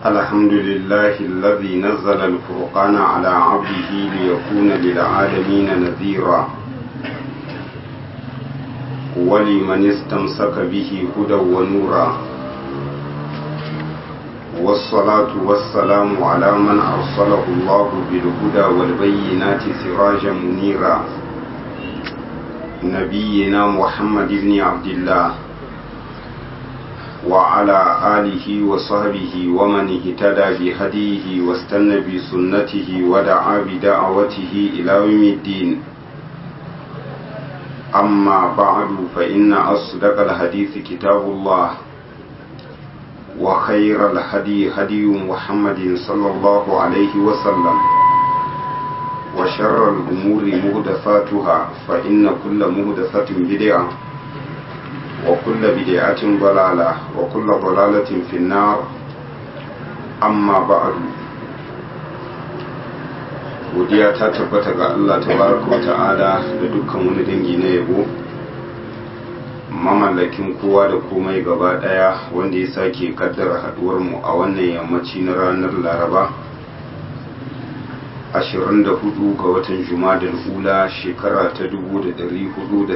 الحمد لله الذي نزل الفرقان على عبده ليكون للعالمين نذيرا ولمن استمسك به هدى ونورا والصلاة والسلام على من أرسله الله بالهدى والبينات سراجا منيرا نبينا محمد بن عبد الله وعلى آله وصحبه ومن اهتدى بهديه واستنى بسنته ودعا بدعوته إلى يوم الدين أما بعد فإن أصدق الحديث كتاب الله وخير الهدي هدي محمد صلى الله عليه وسلم وشر الأمور مهدفاتها فإن كل مهدفة بدعة وكل بدعة ضلالة وكل ضلالة في النار أما بعد godiya ta tabbata ga Allah tabaraka wa ta'ala da dukkan wani dangi na yabo mamallakin kowa da komai gaba daya wanda ya sake kaddara haduwar mu a wannan yammaci na ranar laraba 24 ga watan jumadal ula shekara ta 1435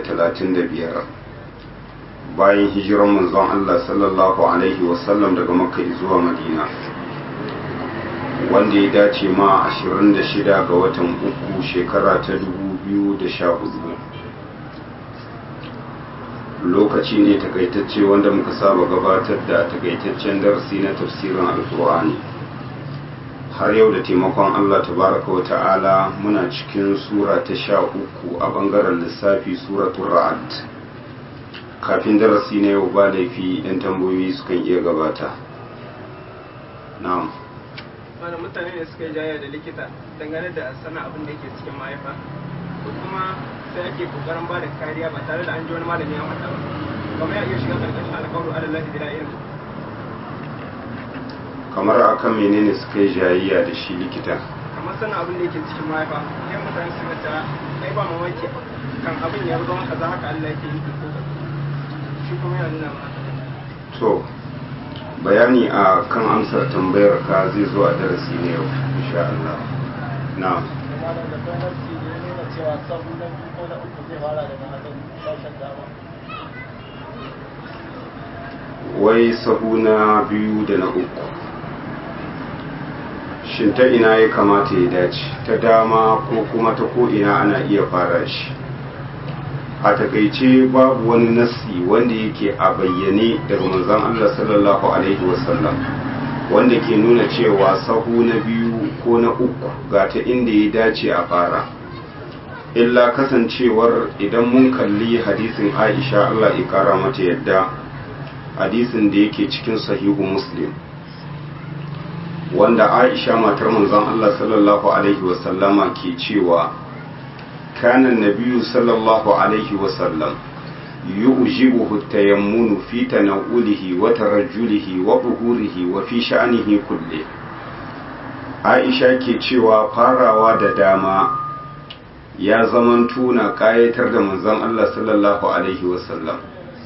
bayan hijiran manzon Allah sallallahu alaihi wasallam daga makka zuwa madina wanda ya dace ma 26 ga watan uku shekara ta 2014 lokaci ne takaitacce wanda muka saba gabatar da takaitaccen darasi na tafsirin alkur'ani har yau da taimakon Allah tabaraka wa ta'ala muna cikin sura ta sha uku a bangaren lissafi suratul ra'ad kafin darasi na yau ba laifi yan tambayoyi sukan iya gabata na'am wani mutane ne suka yi jaya da likita dangane da sana abin da yake cikin mahaifa ko kuma sai ake kokarin ba da kariya ba tare da an ji wani malami ya mata ba kuma ya iya shiga karkashin alƙawarin adallahi bila ilmi kamar akan menene suka yi jayayya da shi likita kamar sana abin da yake cikin mahaifa yan mutane suka ta ai ba mamaki kan abin ya zama kaza haka Allah yake yi ko shi kuma yana nuna ma to bayani a kan amsar tambayar ka zai zo a darasi ne yau insha Allah na wai sahu na biyu da na uku shin ta ina ya kamata ya dace ta dama ko kuma ta ko ina ana iya fara shi a takaice babu wani nassi wanda yake a bayyane daga manzon Allah sallallahu alaihi wasallam wanda ke nuna cewa sahu na biyu ko na uku ga ta inda ya dace a fara illa kasancewar idan mun kalli hadisin Aisha Allah ya kara mata yadda hadisin da yake cikin sahihu Muslim wanda Aisha matar manzon Allah sallallahu alaihi wasallama ke cewa كان النبي صلى الله عليه وسلم يعجبه التيمن في تناوله وترجله وظهوره وفي شأنه كله Aisha ke cewa farawa da dama ya zamanto na ƙayatar da manzon Allah sallallahu Alaihi wasallam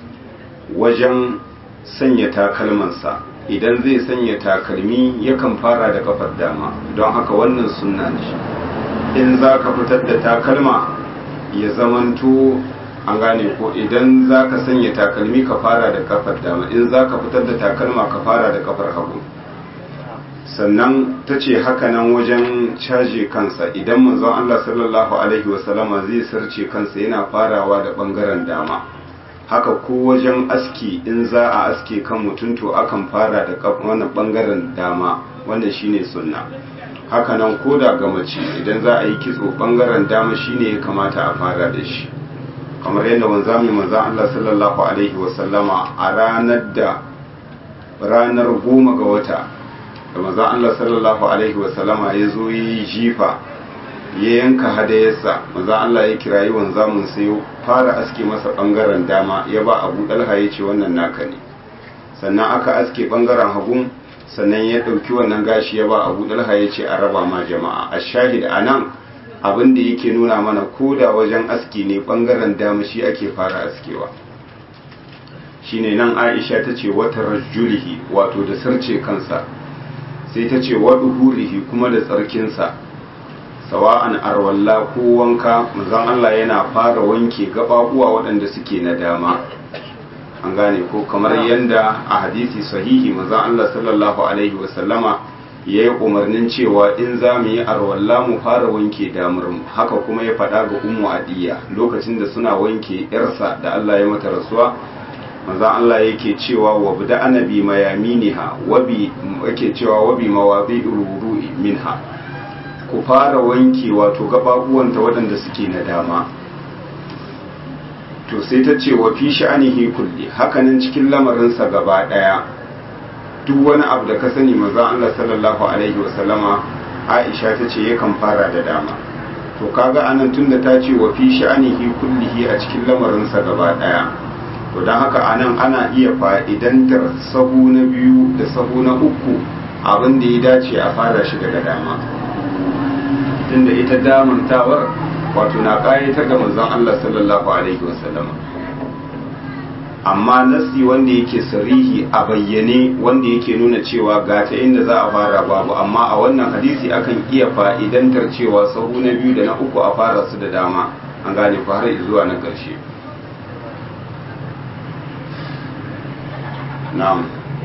wajen sanya takalmansa idan zai sanya takalmi yakan fara da kafar dama don haka wannan sunna ne in za ka fitar da takalma ya zamanto an gane ko idan za ka sanya takalmi ka fara da kafar dama in za ka fitar da takalma ka fara da kafar hagu sannan ta ce hakanan wajen caje kansa idan manzon Allah sallallahu alaihi wasallama zai sarce kansa yana farawa da bangaren dama haka ko wajen aski in za a aske kan mutum to akan fara da wannan bangaren dama wannan shine sunna hakanan ko da ga mace idan za a yi kitso bangaren dama shine ya kamata a fara da shi kamar yadda wanzami manzan Allah sallallahu alaihi wasallama a ranar da ranar goma ga wata da manzan Allah sallallahu alaihi wasallama ya zo yi jifa ya yanka hadayarsa manzan Allah ya kirayi wanzamin sai fara aske masa bangaren dama ya ba abu dalha ya ce wannan naka ne sannan aka aske bangaren hagun sannan ya ɗauki wannan gashi ya ba abu dalha ya ce a raba ma jama'a a shahid a nan abin da yake nuna mana ko da wajen aski ne ɓangaren dama shi ake fara askewa shine nan aisha ta ce wata rajulihi wato da sarce kansa sai ta ce wa duhurihi kuma da tsarkinsa sawa'an arwalla ko wanka manzon Allah yana fara wanke gababuwa waɗanda suke na dama an gane ko kamar yanda a hadisi sahihi manzon Allah sallallahu alaihi wasallama ya yi umarnin cewa in za mu yi arwalla mu fara wanke damarmu haka kuma ya faɗa ga ummu adiya lokacin da suna wanke yarsa da Allah ya mata rasuwa manzon Allah yake cewa wa bida anabi mayaminiha wabi yake cewa wabi mawabi ruru'i minha ku fara wanke wato gababuwanta waɗanda suke na dama to sai ta ce wa fi sha'anihi kulli hakanan cikin lamarinsa gaba ɗaya duk wani abu da ka sani manzon Allah sallallahu alaihi wasallama Aisha ta ce yakan fara da dama to kaga anan tunda ta ce wa fi sha'anihi kullihi a cikin lamarinsa gaba ɗaya to don haka anan ana iya fa'idantar sahu na biyu da sahu na uku abin da ya dace a fara shi daga dama tunda ita damantawar wato na ƙayatar da manzon Allah sallallahu alaihi wasallam amma nasi wanda yake sarihi a bayyane wanda yake nuna cewa ga ta inda za a fara babu amma a wannan hadisi akan iya fa'idantar cewa sahu na biyu da na uku a fara su da dama an gane ku har zuwa na ƙarshe na'am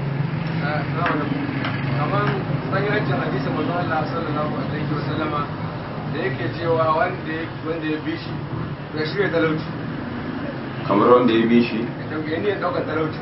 kamar sanyarancin hadisin manzo Allah sallallahu alaihi wa sallama da yake cewa wanda wanda ya bi shi ya shirya talauci kamar wanda ya bi shi ya ne daukar talauci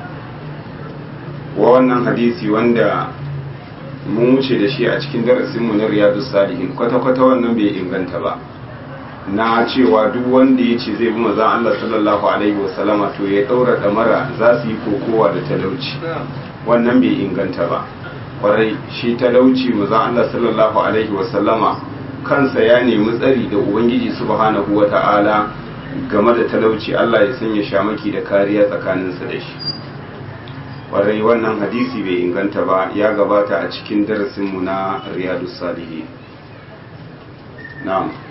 wa wannan hadisi wanda mun wuce da shi a cikin darasinmu na riyadu salihin kwata-kwata wannan bai inganta ba na cewa duk wanda ya ce zai bi maza Allah sallallahu alaihi wasallama to ya daura damara za su yi kokowa da talauci wannan bai inganta ba kwarai shi talauci maza Allah sallallahu alaihi wasallama kansa ya nemi tsari da ubangiji subhanahu wata'ala game da talauci Allah ya sanya shamaki da kariya tsakaninsa da shi kwarai wannan hadisi bai inganta ba ya gabata a cikin darasinmu na riyadu salihi na'am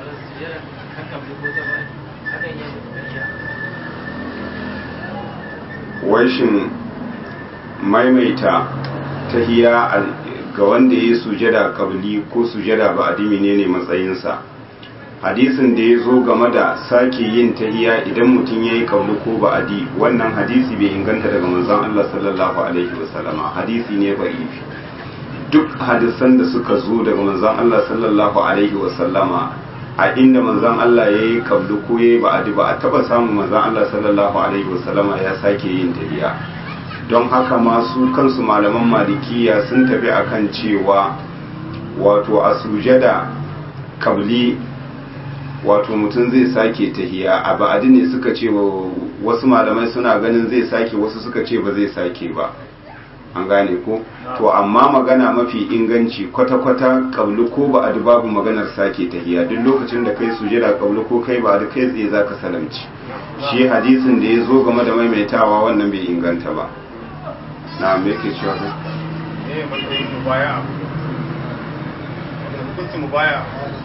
waishin maimaita tahiya ga wanda ya yi sujada kabli ko sujada ba adimi ne ne matsayinsa hadisin da ya zo game da sake yin tahiya idan mutum ya yi kabli ko ba adi wannan hadisi bai inganta daga manzon Allah sallallahu alaihi wasallama hadisi ne ba'ifi duk hadisan da suka zo daga manzon Allah sallallahu alaihi wasallama a inda manzon Allah ya yi kabli ko ya yi ba adi ba a taba samun manzon Allah sallallahu alaihi wasallama ya sake yin tahiya don haka masu kansu malaman malikiya sun tafi akan cewa wato a sujada kabli wato mutum zai sake tahiya a ba'adi ne suka ce wasu malamai suna ganin zai sake wasu suka ce ba zai sake ba an gane ko to amma magana mafi inganci kwata-kwata kabli ko ba'adi babu maganar sake tahiya duk lokacin da kai sujada kabli ko kai ba'adi kai tsaye zaka salamci shi hadisin da ya zo game da maimaitawa wannan bai inganta ba na me yake cewa ne matsayin mubaya hukuncin mubaya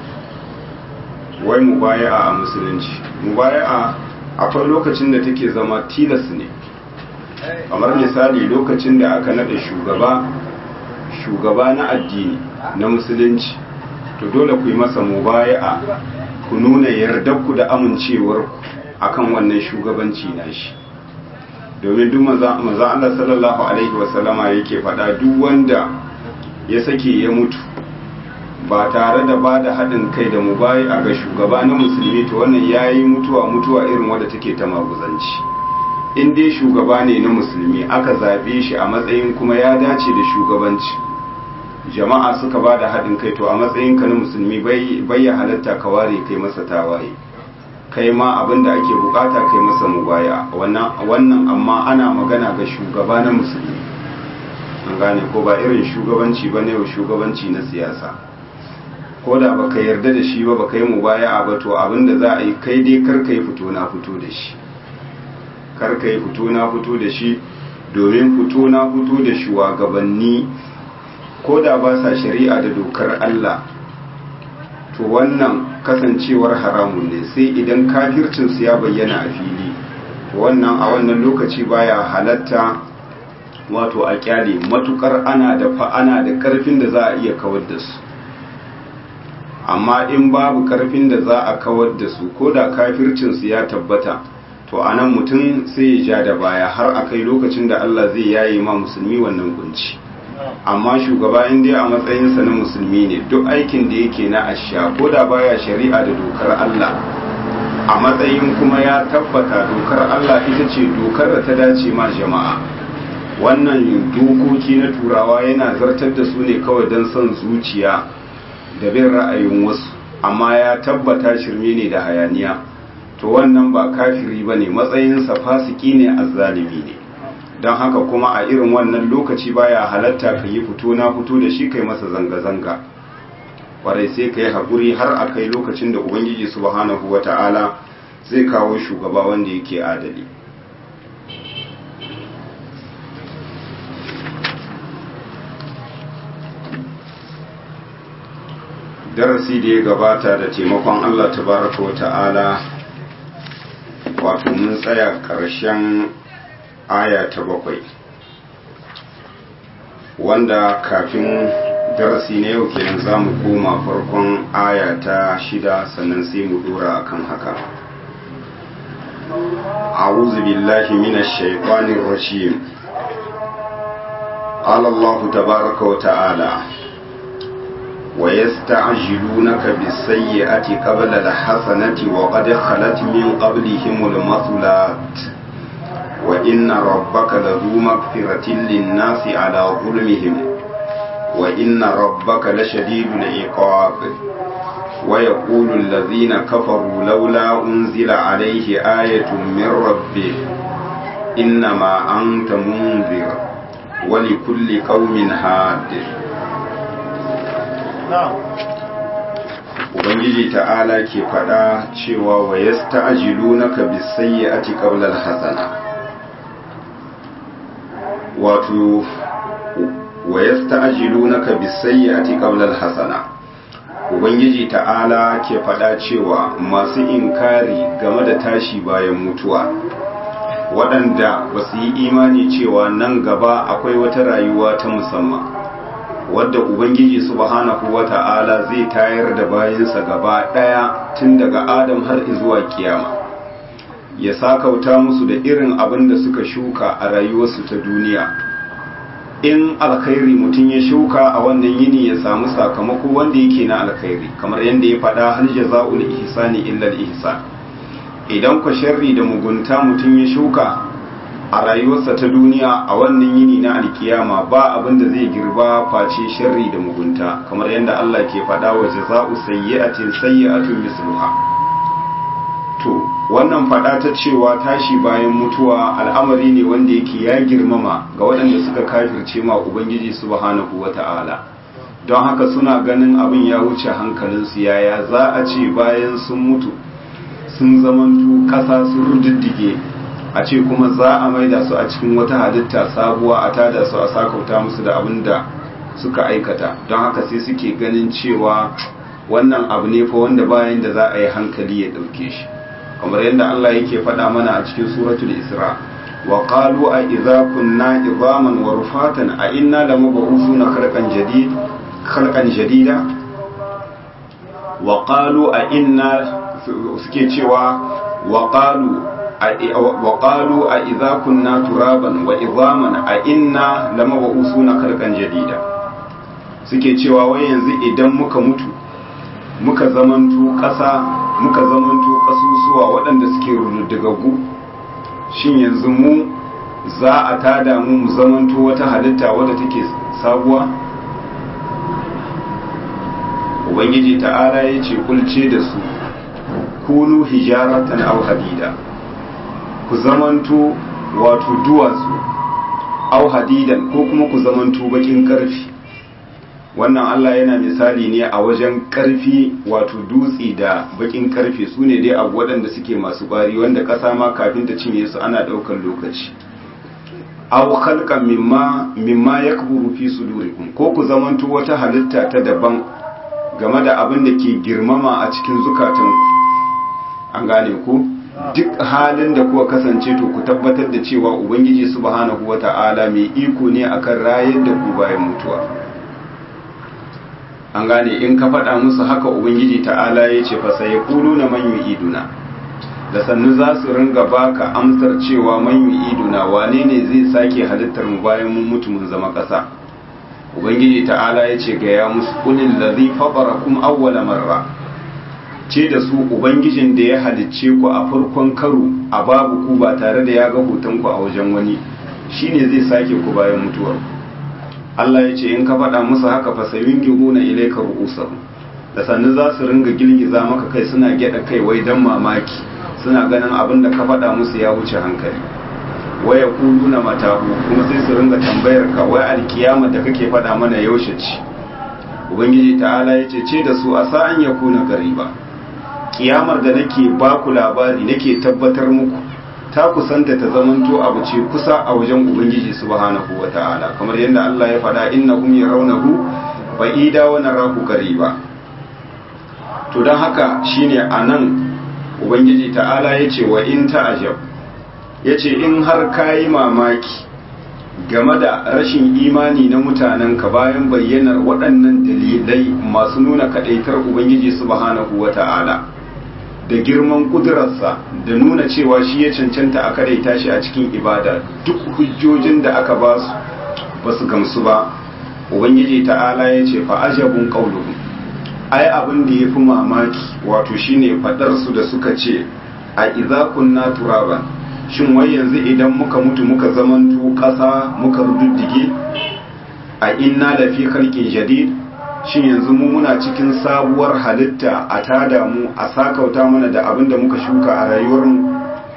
wai mubaya'a a musulunci mubaya'a akwai lokacin da take zama tilas ne kamar misali lokacin da aka nada shugaba shugaba na addini na musulunci to dole ku yi masa mubaya'a ku nuna yardarku da amincewarku akan wannan shugabanci nashi domin duk maza Allah sallallahu alaihi wasallama yake faɗa duk wanda ya sake ya mutu ba tare da ba da haɗin kai da mu bayi a ga shugaba na musulmi to wannan ya yi mutuwa mutuwa irin wadda take ta maguzanci in dai shugaba ne na musulmi aka zaɓe shi a matsayin kuma ya dace da shugabanci jama'a suka ba da haɗin kai to a matsayin ka na musulmi bai ya halatta ka ware kai masa tawaye kai ma abin da ake bukata kai masa mubaya wannan amma ana magana ga shugaba na musulmi an gane ko ba irin shugabanci ba ne shugabanci na siyasa ko da baka yarda da shi ba baka yi mubaya ba to abin da za a yi kai dai kar ka yi fito na fito da shi kar ka yi fito na fito da shi domin fito na fito da shugabanni ko da ba sa shari'a da dokar Allah to wannan kasancewar haramun ne sai idan kafircinsu ya bayyana a fili to wannan a wannan lokaci baya halatta wato a kyale matukar ana da fa ana da karfin da za a iya kawar da su amma in babu karfin da za a kawar da su ko da kafircinsu ya tabbata to a nan mutum sai ya ja da baya har a kai lokacin da Allah zai yaye ma musulmi wannan kunci amma shugaba in dai a matsayinsa na musulmi ne duk aikin da yake na asha ko da baya shari'a da dokar Allah a matsayin kuma ya tabbata dokar Allah ita ce dokar da ta dace ma jama'a wannan dokoki na turawa yana zartar da su ne kawai don son zuciya da bin ra'ayin wasu amma ya tabbata shirme ne da hayaniya to wannan ba kafiri ba ne matsayinsa fasiki ne azzalimi ne don haka kuma a irin wannan lokaci baya halatta ka yi fito na fito da shi kai masa zanga-zanga kwarai sai ka yi haƙuri har a kai lokacin da ubangiji subhanahu wa ta'ala zai kawo shugaba wanda yake adali darasi da ya gabata da taimakon Allah tabaraka wa ta'ala wato mun tsaya ƙarshen aya ta bakwai wanda kafin darasi na yau kenan za mu koma farkon aya ta shida sannan sai mu dora akan haka أعوذ بالله من الشيطان الرجيم قال الله تبارك وتعالى ويستعجلونك بالسيئة قبل الحسنة وقد خلت من قبلهم المثلات وإن ربك لذو مغفرة للناس على ظلمهم وإن ربك لشديد العقاب ويقول الذين كفروا لولا أنزل عليه آية من ربه إنما أنت منذر ولكل قوم هاد Ubangiji ta'ala ke faɗa cewa wa ya sta'ajilu na ka bisayya a tiƙaular hasana wato wa ya sta'ajilu na ka bisayya a tiƙaular hasana Ubangiji ta'ala ke faɗa cewa masu inkari game da tashi bayan mutuwa waɗanda ba su yi imani cewa nan gaba akwai wata rayuwa ta musamman wadda ubangiji subhanahu wata'ala zai tayar da bayansa gaba daya tun daga adam har zuwa kiyama ya sakauta musu da irin abin da suka shuka a rayuwarsu ta duniya in alkhairi mutum ya shuka a wannan yini ya samu sakamako wanda yake na alkhairi kamar yadda ya faɗa hal jaza'ul ihsani illa al-ihsan idan ku sharri da mugunta mutum ya shuka a rayuwarsa ta duniya a wannan yini na alkiyama ba abin da zai girba face sharri da mugunta kamar yadda Allah ke faɗa wa jaza'u sayyi'atin sayyi'atun misluha to wannan faɗa ta cewa tashi bayan mutuwa al'amari ne wanda yake ya girmama ga waɗanda suka kafirce ma ubangiji subhanahu wata'ala don haka suna ganin abin ya wuce hankalinsu yaya za a ce bayan sun mutu sun zamantu ƙasa sun rududdige a ce kuma za a maida su a cikin wata halitta sabuwa a tada su a sakauta musu da abin da suka aikata don haka sai suke ganin cewa wannan abu ne fa wanda bayan da za a yi hankali ya ɗauke shi kamar yadda Allah yake faɗa mana a cikin suratul isra wa qalu a idza kunna idhaman wa rufatan a inna lamab'usuna khalqan jadid khalqan jadida wa qalu a inna suke cewa wa qalu وقالوا أئذا كنا ترابا وإظاما أئنا لمبعوثون خلقا جديدا suke cewa wai yanzu idan muka mutu muka zamanto ƙasa muka zamanto ƙasusuwa waɗanda suke rududdigaggu shin yanzu mu za a tada mu mu zamanto wata halitta wadda take sabuwa ubangiji ta'ala ya ce kulce da su kunu hijaratan aw hadida ku zamanto wato duwatsu au hadidan ko kuma ku zamanto bakin karfi wannan Allah yana misali ne a wajen karfi wato dutse da bakin karfe su ne dai abu waɗanda suke masu ƙwari wanda ƙasa ma kafin ta cinye su ana ɗaukar lokaci au khalqan mimma mimma yakburu fi sudurikum ko ku zamanto wata halitta ta daban game da abin da ke girmama a cikin zukatanku an gane ku duk halin da kuka kasance to ku tabbatar da cewa ubangiji subhanahu wata'ala mai iko ne akan rayar da ku bayan mutuwa an gane in ka faɗa musu haka ubangiji ta'ala ya ce fa sai na man yu'iduna da sannu za su ringa baka amsar cewa man yu'iduna wane ne zai sake halittar mu bayan mun mutu mun zama ƙasa ubangiji ta'ala ya ce ga ya musu kulil ladhi fatarakum awwala marra ce da su ubangijin da ya halicce ku a farkon karo a babu ku ba tare da ya ga hoton ku a wajen wani shine zai sake ku bayan mutuwar Allah ya ce in ka faɗa musu haka fa sayun gihuna ilayka ru'usahum da sannu za su ringa girgiza maka kai suna gyada kai wai dan mamaki suna ganin abin da ka faɗa musu ya wuce hankali waya kuluna matahu kuma sai su ringa tambayar ka wai alkiyama da kake faɗa mana yaushe ce ubangiji ta'ala ya ce ce da su a sa'an ya kuna gariba kiyamar da nake ba ku labari nake tabbatar muku ta kusanta ta zamanto abu ce kusa a wajen ubangiji subhanahu wata'ala kamar yadda Allah ya faɗa innahum yarawnahu ba'ida wa narahu qariba to dan haka shine anan ubangiji ta'ala yace wa in ta'ajab yace in har kayi mamaki game da rashin imani na mutanen ka bayan bayyanar waɗannan dalilai masu nuna kadaitar ubangiji subhanahu wata'ala da girman kudurarsa da nuna cewa shi ya cancanta a kadaita shi a cikin ibada duk hujjojin da aka ba su ba su gamsu ba ubangiji ta'ala ya ce fa ajabun qauluhum ai abin da yafi mamaki wato shine fadar su da suka ce a idza kunna turaban shin wai yanzu idan muka mutu muka zamanto kasa muka rududdige a inna lafi khalqin jadid shin yanzu mu muna cikin sabuwar halitta a tada mu a sakauta mana da abin da muka shuka a rayuwarmu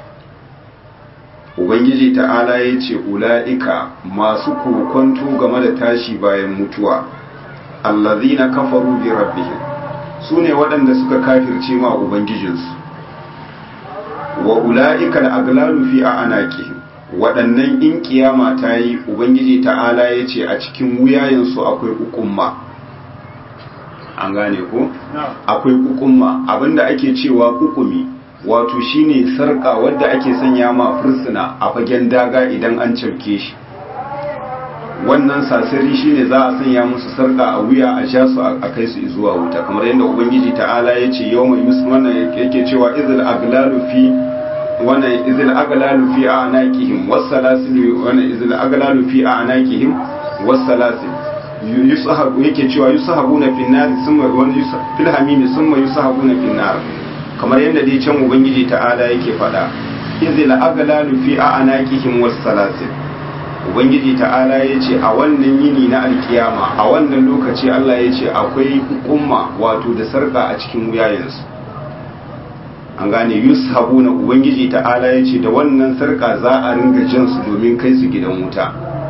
ubangiji ta'ala ya ce ula'ika masu kokonto game da tashi bayan mutuwa allazina kafaru bi rabbihim su ne waɗanda suka kafirce ma ubangijinsu wa ula'ika al'aglalu fi a anaqihim waɗannan in kiyama ta yi ubangiji ta'ala ya ce a cikin wuyayensu akwai ukumma an gane ko akwai kukumma abinda ake cewa kukumi wato shine sarka wadda ake sanya ma fursuna a fagen daga idan an cafke shi wannan sasari shine za a sanya musu sarka a wuya a sha su a kai su zuwa wuta kamar yadda ubangiji ta'ala ya ce yau mai wannan yake cewa izil aglalu fi wannan izil aglalu fi anaqihim wassalasil wannan izil aglalu fi anaqihim wassalasil yusahabu yake cewa yusahabuna fin nar summa wani fil hamimi summa yusahabuna fin nar kamar yadda dai can ubangiji ta'ala yake faɗa izil aglalu fi anaqihim was salasil ubangiji ta'ala yace a wannan yini na alkiyama a wannan lokaci Allah yace akwai hukumma wato da sarka a cikin wuyayensu an gane yushabuna ubangiji ta'ala yace da wannan sarka za a ringa jansu domin kai su gidan wuta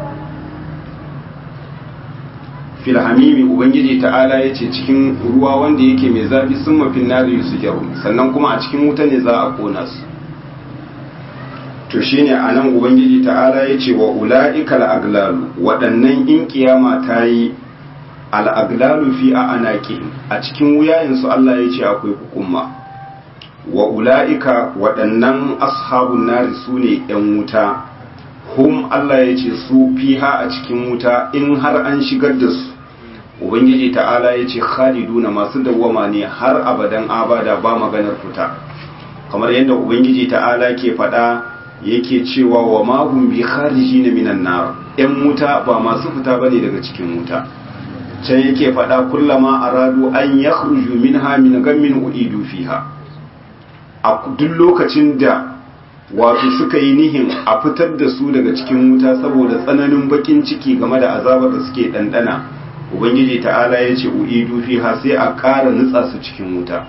filhamimi ubangiji ta'ala ya ce cikin ruwa wanda yake mai zafi sun mafin nari su jaru sannan kuma a cikin wuta ne za a kona su to shine a nan ubangiji ta'ala ya ce wa ula'ika al'aglalu waɗannan in kiyama ta yi al'aglalu fi a anaki a cikin wuyayensu Allah ya ce akwai hukumma wa ula'ika waɗannan ashabun nari su ne ‘yan wuta hum Allah ya ce su fiha a cikin wuta in har an shigar da su ubangiji ta'ala ya ce khaliduna masu dawwama ne har abadan abada ba maganar fita kamar yadda ubangiji ta'ala ke faɗa yake cewa wa mahum bi kharijina minan nar yan wuta ba masu fita bane daga cikin wuta can yake faɗa kullama aradu an yakhruju minha min gammin uidu fiha a duk lokacin da wato suka yi nihin a fitar da su daga cikin wuta saboda tsananin bakin ciki game da azabar da suke ɗanɗana ubangiji ta'ala ya ce uidu fiha sai a ƙara nutsa su cikin wuta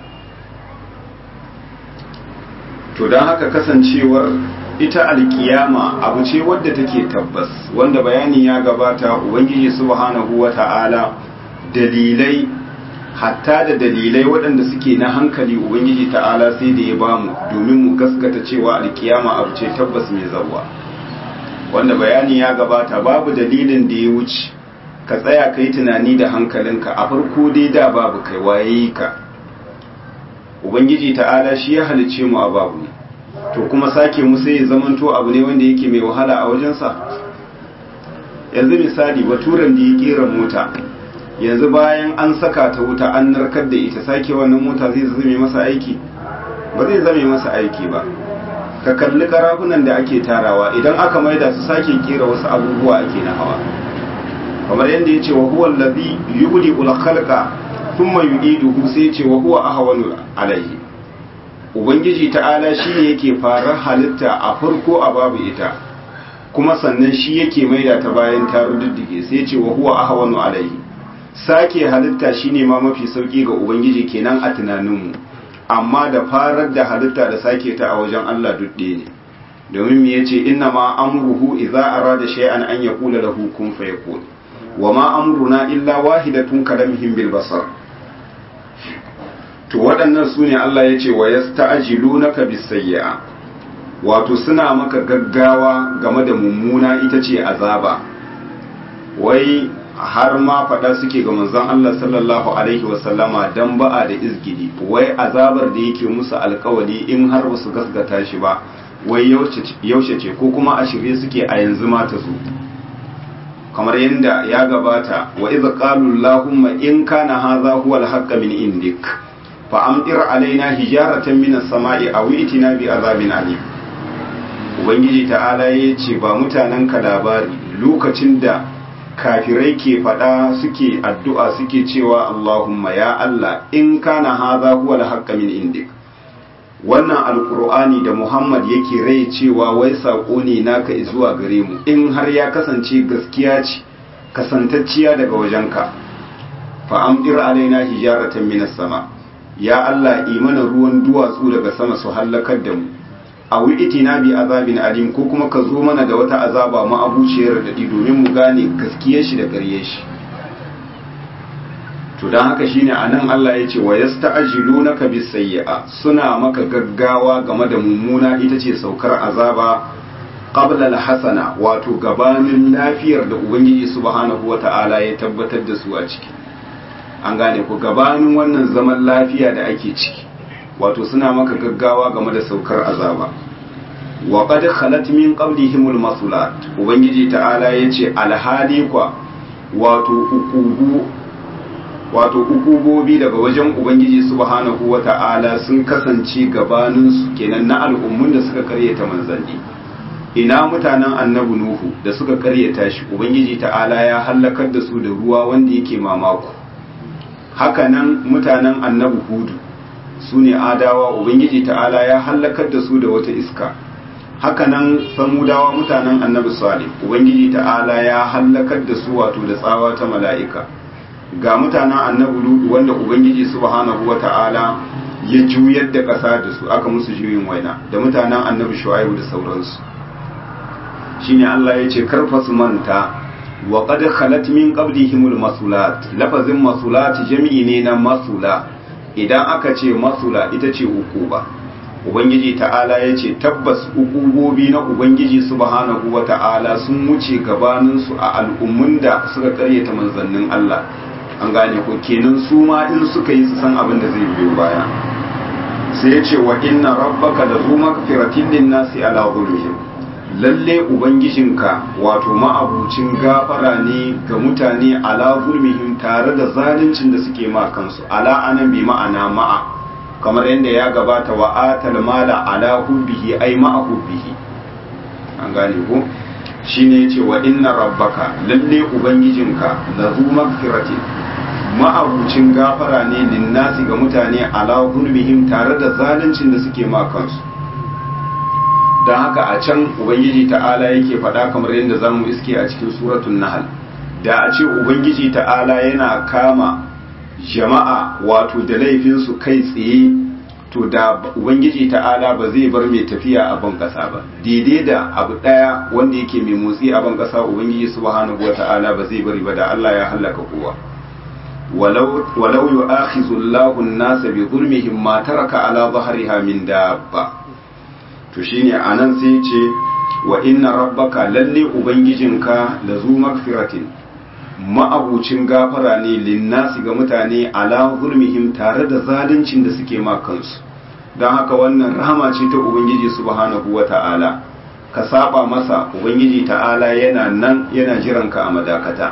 to don haka kasancewar ita alkiyama abu ce wadda take tabbas wanda bayani ya gabata ubangiji subhanahu wa ta'ala dalilai hatta da dalilai waɗanda suke na hankali ubangiji ta'ala sai da ya bamu domin mu gaskata cewa alkiyama abu ce tabbas mai zawa wanda bayani ya gabata babu dalilin da ya wuce ka tsaya ka yi tunani da hankalinka a farko dai da babu kai waye ka ubangiji ta'ala shi ya halice mu a babu to kuma sake musu ya zamanto abu ne wanda yake mai wahala a wajensa yanzu misali baturan da ya kera mota yanzu bayan an saka ta wuta an narkar da ita sake wannan mota zai zame masa aiki ba zai zame masa aiki ba ka kalli karafunan da ake tarawa idan aka maida su sake kera wasu abubuwa ake na hawa kamar yadda ya ce wa huwa allazi yubdi ul khalqa thumma yu'iduhu sai ya ce wa huwa ahwanu alayhi ubangiji ta'ala shine yake fara halitta a farko a babu ita kuma sannan shi yake maida ta bayan ta rududdige sai ya ce wa huwa ahwanu alayhi sake halitta shine ma mafi sauki ga ubangiji kenan a tunaninmu amma da farar da halitta da sake ta a wajen Allah dudde ne domin me yace inna ma amruhu idza arada shay'an an yaqula lahu kun fayakun wa ma amruna illa wahidatun kalamhim bil basar to waɗannan su ne Allah ya ce wa yasta'jilunaka bis sayyi'a wato suna maka gaggawa game da mummuna ita ce azaba wai har ma faɗa suke ga manzon Allah sallallahu alaihi wasallama dan ba'a da izgidi wai azabar da yake musu alkawali in har ba su gasgata shi ba wai yaushe ce ko kuma a shirye suke a yanzu ma ta zo kamar yadda ya gabata wa idza qalu allahumma in kana hadha huwa al min indik fa amtir alaina hijaratan min as-sama'i aw itina bi azabin alim ubangiji ta'ala yace ba mutanen ka labari lokacin da kafirai ke faɗa suke addu'a suke cewa Allahumma ya Allah in kana haza huwa al min indik wannan alkur'ani da Muhammad yake rai cewa wai saƙo ne naka zuwa gare mu in har ya kasance gaskiya ce kasantacciya daga wajenka fa amdir alaina hijaratan minas sama ya Allah imana ruwan duwatsu daga sama su hallakar da mu a itina bi azabin alim ko kuma ka zo mana da wata azaba ma'abuciyar daɗi domin mu gane gaskiyar shi da ƙaryar shi to don haka shine anan Allah ya ce wa yasta'jilunaka bis sayyi'a suna maka gaggawa game da mummuna ita ce saukar azaba qabla al-hasana wato gabanin lafiyar da ubangiji subhanahu wata'ala ya tabbatar da su a ciki an gane ku gabanin wannan zaman lafiya da ake ciki wato suna maka gaggawa game da saukar azaba wa qad khalat min qablihimul masulat ubangiji ta'ala yace alhali kwa wato ukubu wato ukubobi daga wajen ubangiji subhanahu wata'ala sun kasance gabanin su kenan na al'ummun da suka karyata manzanni ina mutanen annabi nuhu da suka karyata shi ubangiji ta'ala ya halakar da su da ruwa wanda yake mamako hakanan mutanen annabi hudu su ne adawa ubangiji ta'ala ya hallakar da su da wata iska hakanan samudawa mutanen annabi salih ubangiji ta'ala ya hallakar da su wato da tsawa ta mala'ika ga mutanen annabi lutu wanda ubangiji subhanahu wata'ala ya juyar da ƙasa da su aka musu juyin waina da mutanen annabi shu'aibu da sauransu shine Allah ya ce karfa su manta wa qad khalat min qablihimul masulat lafazin masulat jami'i ne na masula idan aka ce masula ita ce ukuba ubangiji ta'ala ya ce tabbas ukubobi na ubangiji subhanahu wa ta'ala sun wuce gabaninsu a al'ummun da suka karyata manzannin Allah an gane ko kenan su ma in suka yi su san abin da zai biyo baya sai ya ce wa inna rabbaka da zu magfiratin lin nasi ala zulmihim lalle ubangijinka wato ma'abucin gafara ne ga mutane ala zulmihim tare da zaluncin da suke ma kansu ala anan bi ma'ana ma'a kamar yadda ya gabata wa atal mala ala hubbihi ai ma'a hubbihi an gane ko shine yace wa inna rabbaka lalle ubangijinka la zu magfiratin ma'abucin gafara ne linnasi ga mutane ala zulmihim tare da zaluncin da suke ma kansu don haka a can ubangiji ta'ala yake faɗa kamar yadda za mu iske a cikin suratun nahal da a ce ubangiji ta'ala yana kama jama'a wato da laifinsu kai tsaye to da ubangiji ta'ala ba zai bar mai tafiya a ban ƙasa ba daidai da abu ɗaya wanda yake mai motsi a ban ƙasa ubangiji subhanahu wa ta'ala ba zai bari ba da Allah ya hallaka kowa walau yu'akhidhu Allahu an-nasa bi zulmihim ma taraka ala dhahriha min dabba to shine anan sai ce wa inna rabbaka lalle ubangijinka la zu magfiratin ma'abucin gafara ne linnasi ga mutane ala zulmihim tare da zaluncin da suke ma kansu don haka wannan rahama ce ta ubangiji subhanahu wata'ala ka saba masa ubangiji ta'ala yana nan yana jiranka a madakata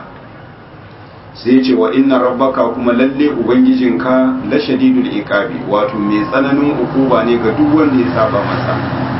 sai ce wa inna rabbaka kuma lalle ubangijinka la shadidul iqabi wato mai tsananin ukuba ne ga duk wanda ya saba masa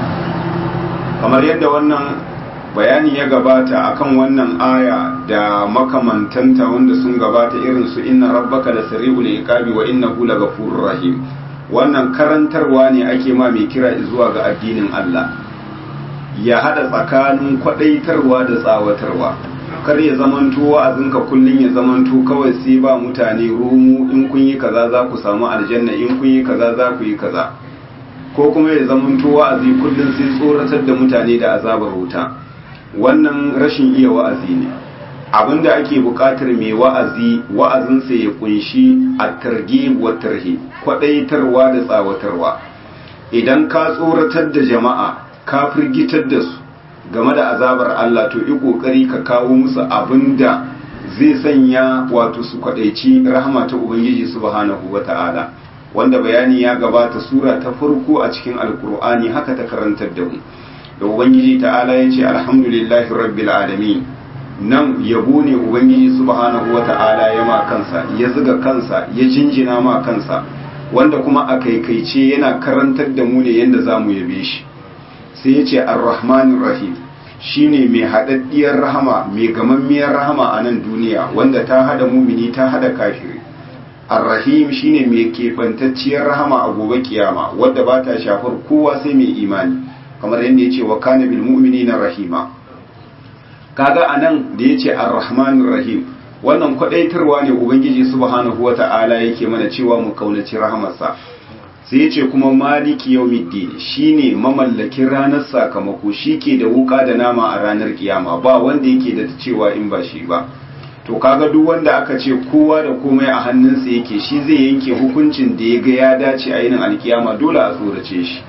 kamar yadda wannan bayani ya gabata akan wannan aya da makamantanta wanda sun gabata irin su inna rabbaka la sari'ul iqabi wa innahu laghafurur rahim wannan karantarwa ne ake ma mai kira zuwa ga addinin Allah ya hada tsakanin kwadaitarwa da tsawatarwa kar ya zamanto wa'azinka kullun ya zamanto kawai sai ba mutane rumu in kun yi kaza za ku samu aljanna in kun yi kaza za ku yi kaza ko kuma ya zamanto wa'azi kullun sai tsoratar da mutane da azabar wuta wannan rashin iya wa'azi ne abinda ake buƙatar mai wa'azi wa'azinsa ya kunshi at-targhib wa tarhib kwadaitarwa da tsawatarwa idan ka tsoratar da jama'a ka firgitar da su game da azabar Allah to yi kokari ka kawo musu abinda zai sanya wato su kwadaici rahama ta ubangiji subhanahu wata'ala wanda bayani ya gabata sura ta farko a cikin alkur'ani haka ta karantar da mu da ubangiji ta'ala ya ce alhamdulillahi rabbil alamin nan yabo ne ubangiji subhanahu wata'ala ya ma kansa ya zuga kansa ya jinjina ma kansa wanda kuma a kaikaice yana karantar da mu ne yadda za mu yabe shi sai ya ce arrahmanir rahim shine mai haɗaɗɗiyar rahama mai gamammiyar rahama a nan duniya wanda ta hada mumini ta hada kafiri arrahim shine mai kefantacciyar rahama a gobe kiyama wadda ba ta shafar kowa sai mai imani kamar yadda ya ce wa kana bil mu'minina rahima kaga anan da ya ce arrahmanir rahim wannan kwadaitarwa ne ubangiji subhanahu wata'ala yake mana cewa mu kaunaci rahamarsa sai ya ce kuma maliki yawmiddin shine mamallakin ranar sakamako shike da wuka da nama a ranar kiyama ba wanda yake da cewa in ba shi ba to kaga duk wanda aka ce kowa da komai a hannunsa yake shi zai yanke hukuncin da ya ga ya dace a yinin alkiyama dole a tsorace shi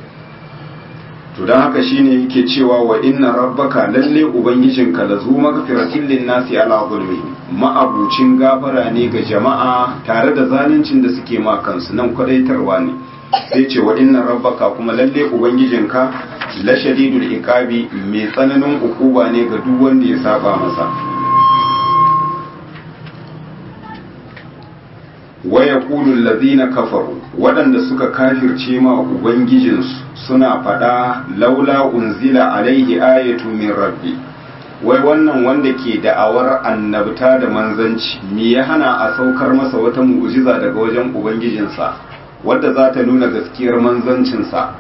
to don haka shine yake cewa wa inna rabbaka lalle ubangijinka la zu magfiratin lin nasi ala zulmi ma'abucin gafara ne ga jama'a tare da zaluncin da suke ma kansu nan kwadaitarwa ne sai ce wa inna rabbaka kuma lalle ubangijinka la shadidul iqabi mai tsananin ukuba ne ga duk wanda ya saba masa wa yaqulu allazina kafaru waɗanda suka kafirce ma ubangijinsu suna faɗa laula unzila alaihi ayatu min rabbi wai wannan wanda ke da'awar annabta da manzanci me ya hana a saukar masa wata mu'jiza daga wajen ubangijinsa wadda za ta nuna gaskiyar manzancinsa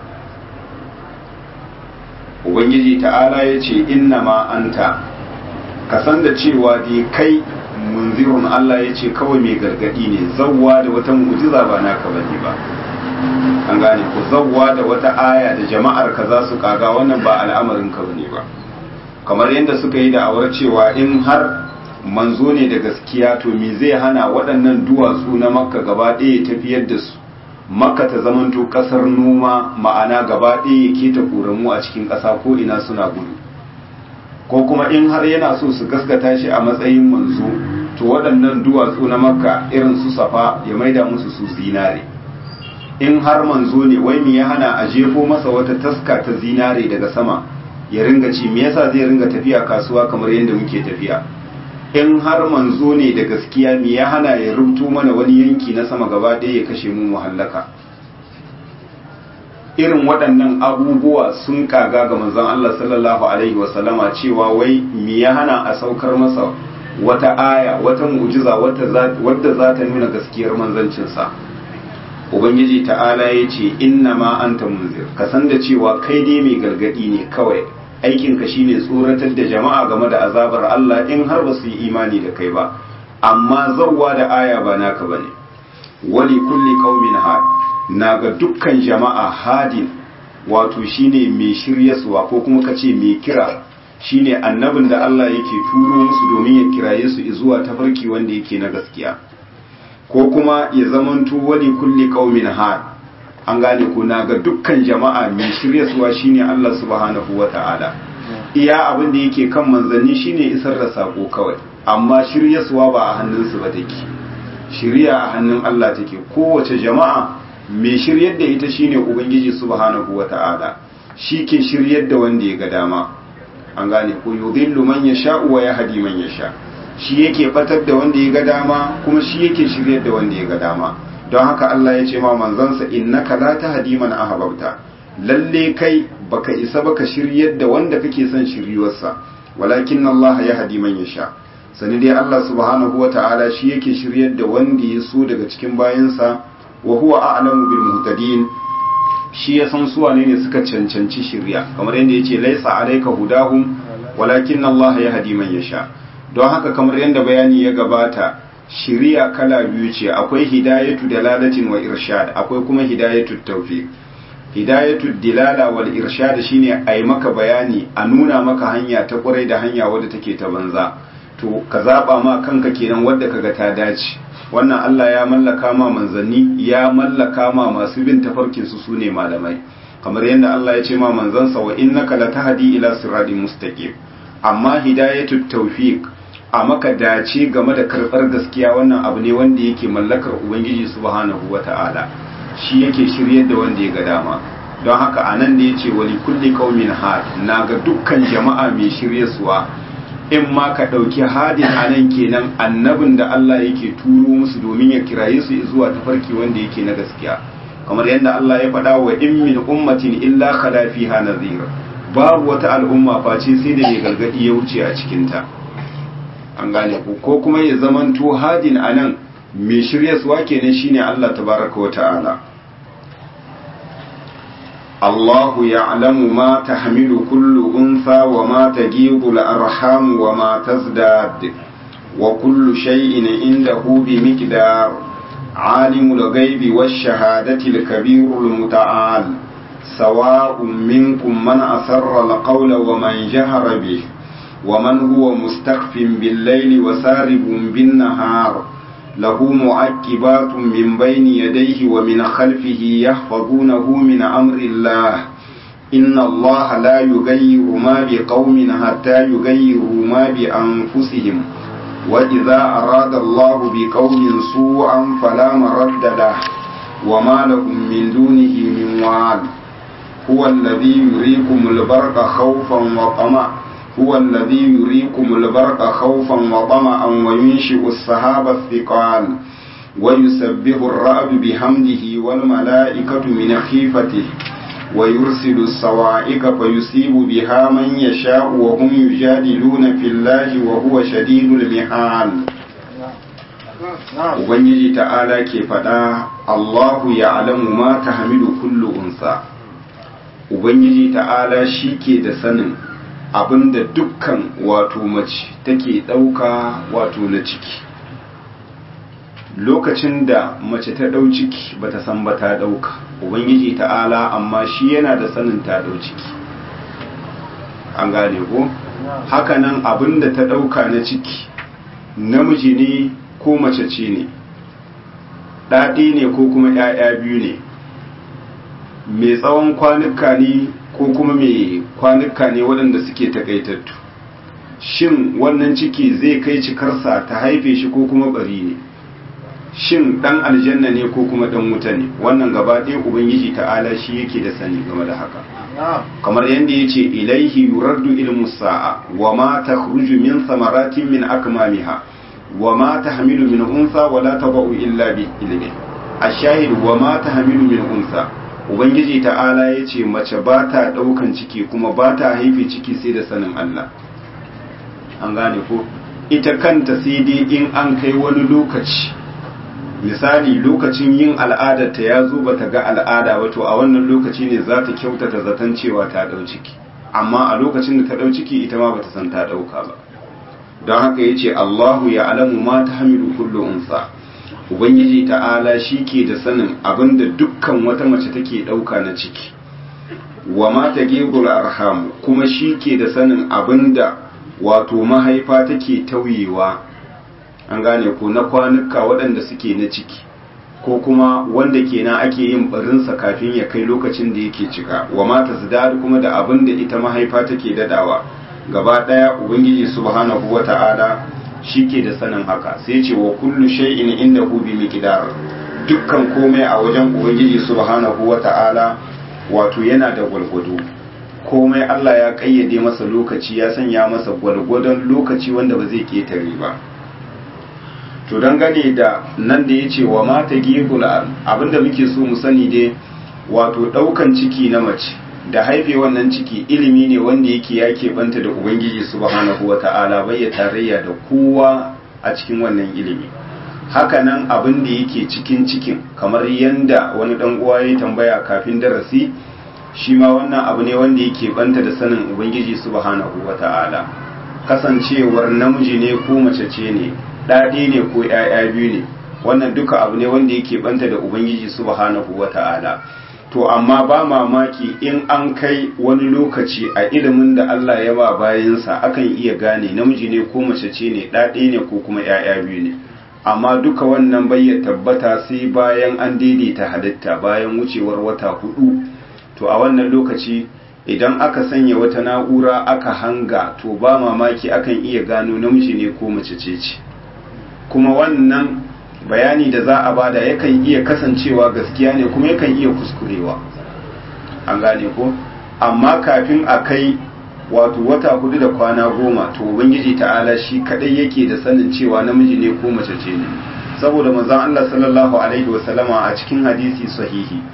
ubangiji ta'ala ya ce inna ma anta ka san da cewa dai kai munzirun Allah ya ce kawai mai gargadi ne zawwa da wata mu'jiza ba naka bane ba an gane ku zawwa da wata aya da jama'ar ka za su kaga wannan ba al'amarin ka bane ba kamar yadda suka yi da'awar cewa in har manzo ne da gaskiya to me zai hana waɗannan duwatsu na makka gaba ɗaya tafiyar da su makka ta zamanto ƙasar noma ma'ana gaba ɗaya ya keta ƙoramu a cikin ƙasa ko ina suna gudu ko kuma in har yana so su gaskata shi a matsayin manzo to waɗannan duwatsu na makka irin su safa ya maida musu su zinare in har manzo ne wai me ya hana a jefo masa wata taska ta zinare daga sama ya ringa ci me yasa zai ringa tafiya kasuwa kamar yadda muke tafiya in har manzo ne da gaskiya me ya hana ya rubuto mana wani yanki na sama gaba ɗaya ya kashe mu muhallaka irin waɗannan abubuwa sun kaga ga manzon Allah sallallahu alaihi wasallama cewa wai me ya hana a saukar masa wata aya wata mu'jiza wadda za ta nuna gaskiyar manzancinsa ubangiji ta'ala ya ce inna ma anta munzir ka san da cewa kai dai mai gargadi ne kawai aikinka shine tsoratar da jama'a game da azabar Allah in har ba su yi imani da kai ba amma zawwa da aya ba naka bane wali kulli qaumin had na ga dukkan jama'a hadin wato shine mai shiryaswa ko kuma kace mai kira shine annabin da Allah yake turo musu domin ya kiraye su zuwa tafarki wanda yake na gaskiya ko kuma ya zamanto wani kulli qaumin had an gane ko na ga dukkan jama'a mai shiryaswa shine Allah subhanahu wata'ala iya abin da yake kan manzanni shine isar da sako kawai amma shiryaswa ba a hannunsu ba take shiriya a hannun Allah take kowace jama'a mai shiryar da ita shine ubangiji subhanahu wata'ala shi ke shiryar da wanda ya ga dama an gane ko yudhillu man yasha'u wa yahdi man yasha shi yake batar da wanda ya ga dama kuma shi yake shiryar da wanda ya ga dama don haka Allah ya ce ma manzansa innaka la tahdi man ahbabta lalle kai baka isa baka shiryar da wanda kake son shiryuwarsa walakin Allah ya hadi man yasha sani dai Allah subhanahu wata'ala shi yake shiryar da wanda ya so daga cikin bayansa wa huwa a'lamu bil muhtadin shi ya san su wane ne suka cancanci shirya kamar yadda yace laisa alayka hudahum walakin Allah ya hadi man yasha don haka kamar yadda bayani ya gabata shiriya kala biyu ce akwai hidayatu dalalatin wa irshad akwai kuma hidayatu tawfiq hidayatu dilala wal irshad shine ai maka bayani a nuna maka hanya ta kurai da hanya wadda take ta banza to ka zaba ma kanka kenan wadda kaga ta dace wannan Allah ya mallaka ma manzanni ya mallaka ma masu bin tafarkin su sune malamai kamar yadda Allah ya ce ma manzansa wa innaka latahdi ila siratin mustaqim amma hidayatu tawfiq a maka dace game da karɓar gaskiya wannan abu ne wanda yake mallakar ubangiji subhanahu wata'ala shi yake shiryar da wanda ya ga dama don haka a nan da ya ce wali kulli qaumin had na ga dukkan jama'a mai shiryarsuwa in ma ka ɗauki hadin a nan kenan annabin da Allah yake turo musu domin ya kiraye su zuwa tafarki wanda yake na gaskiya kamar yadda Allah ya faɗa wa in min ummatin illa khala fiha nadhir babu wata al'umma face sai da mai gargadi ya wuce a cikinta an gane ku ko kuma ya zamanto hadin anan mai shiryaswa kenan shine Allah tabaraka wa ta'ala Allahu ya'lamu ma tahmilu kullu untha wa ma tajibu al-arham wa ma tazdad wa kullu shay'in indahu bi miqdar alimul ghaibi wash-shahadati al-kabirul muta'al sawa'un minkum man asarra al-qawla wa man jahara bihi ومن هو مستخف بالليل وسارب بالنهار له معقبات من بين يديه ومن خلفه يحفظونه من أمر الله إن الله لا يغير ما بقوم حتى يغيروا ما بأنفسهم وإذا أراد الله بقوم سوءا فلا مرد له وما لهم من دونه من وعد هو الذي يريكم البرق خوفا وطمعا هو الذي يريكم البرق خوفا وطمعا وينشئ السحاب الثقال ويسبح الرعد بحمده والملائكة من خيفته ويرسل الصواعق فيصيب بها من يشاء وهم يجادلون في الله وهو شديد المحال Ubangiji ta'ala ke faɗa Allahu ya alamu ma ta hamilu kullu unsa Ubangiji ta'ala shi ke da sanin abinda dukkan wato mace take ɗauka wato na ciki lokacin da mace ta ɗau ciki bata san ba ta ɗauka ubangiji ta'ala amma shi yana da sanin ta ɗau ciki an gane ko hakanan abinda ta ɗauka na ciki namiji ne ko mace ce ne ɗaɗi ne ko kuma ‘ya'ya biyu ne mai tsawon kwanuka ne ko kuma mai kwanuka ne waɗanda suke takaitattu shin wannan ciki zai kai cikarsa ta haife shi ko kuma bari ne shin ɗan aljanna ne ko kuma ɗan wuta ne wannan gaba ɗaya ubangiji ta'ala shi yake da sani game da haka kamar yadda ya ce ilaihi yuraddu ilmu sa'a wa ma takhruju min samaratin min akmamiha wa ma tahmilu min unsa wa la taba'u illa bi ilmi ashahid wa ma tahmilu min unsa ubangiji ta'ala ya ce mace ba ta ɗaukan ciki kuma ba ta haife ciki sai da sanin Allah an gane ko ita kanta sai dai in an kai wani lokaci misali lokacin yin al'adarta ya zo ba ta ga al'ada ba to a wannan lokaci ne za ta kyautata zaton cewa ta ɗau ciki amma a lokacin da ta ɗau ciki ita ma ba ta san ta ɗauka ba don haka ya ce Allahu ya alamu ma ta hamilu kullu unsa ubangiji ta'ala shi ke da sanin abinda dukkan wata mace take ɗauka na ciki wa mata gegul arham kuma shi ke da sanin abinda wato mahaifa take tauyewa an gane ko na kwanuka waɗanda suke na ciki ko kuma wanda kenan ake yin barinsa kafin ya kai lokacin da yake cika wa mata zidar kuma da abinda ita mahaifa take dadawa gaba ɗaya ubangiji subhanahu wata'ala shi ke da sanin haka sai ce wa kullu shay'in inda hu bi miqdar dukkan komai a wajen ubangiji subhanahu wata'ala wato yana da gwalgwado komai Allah ya kayyade masa lokaci ya sanya masa gwalgwadon lokaci wanda ba zai ketare ba to dangane da nan da ya ce wa mata gihul abinda muke so mu sani dai wato daukan ciki na mace da haife wannan ciki ilimi ne wanda yake ya keɓanta da ubangiji subhanahu wata'ala bai ya tarayya da kowa a cikin wannan ilimi hakanan abin da yake cikin cikin kamar yanda wani dan uwa ya tambaya kafin darasi shi ma wannan abu ne wanda yake banta da sanin ubangiji subhanahu wata'ala kasancewar namiji ne ko mace ce ne ɗaɗe ne ko ‘ya'ya biyu ne wannan duka abu ne wanda yake banta da ubangiji subhanahu wata'ala to amma ba mamaki in an kai wani lokaci a ilimin da Allah ya ba bayansa akan iya gane namiji ne ko mace ce ne ɗaɗe ne ko kuma ‘ya'ya biyu ne amma duka wannan bai tabbata sai bayan an daidaita halitta bayan wucewar wata hudu to a wannan lokaci idan aka sanya wata na'ura aka hanga to ba mamaki akan iya gano namiji ne ko mace ce ce kuma wannan bayani da za a bada yakan iya kasancewa gaskiya ne kuma yakan iya kuskurewa an gane ko amma kafin a kai wato wata hudu da kwana goma to ubangiji ta'ala shi kadai yake da sanin cewa namiji ne ko mace ce ne saboda manzon Allah sallallahu alaihi wasallama a cikin hadisi sahihi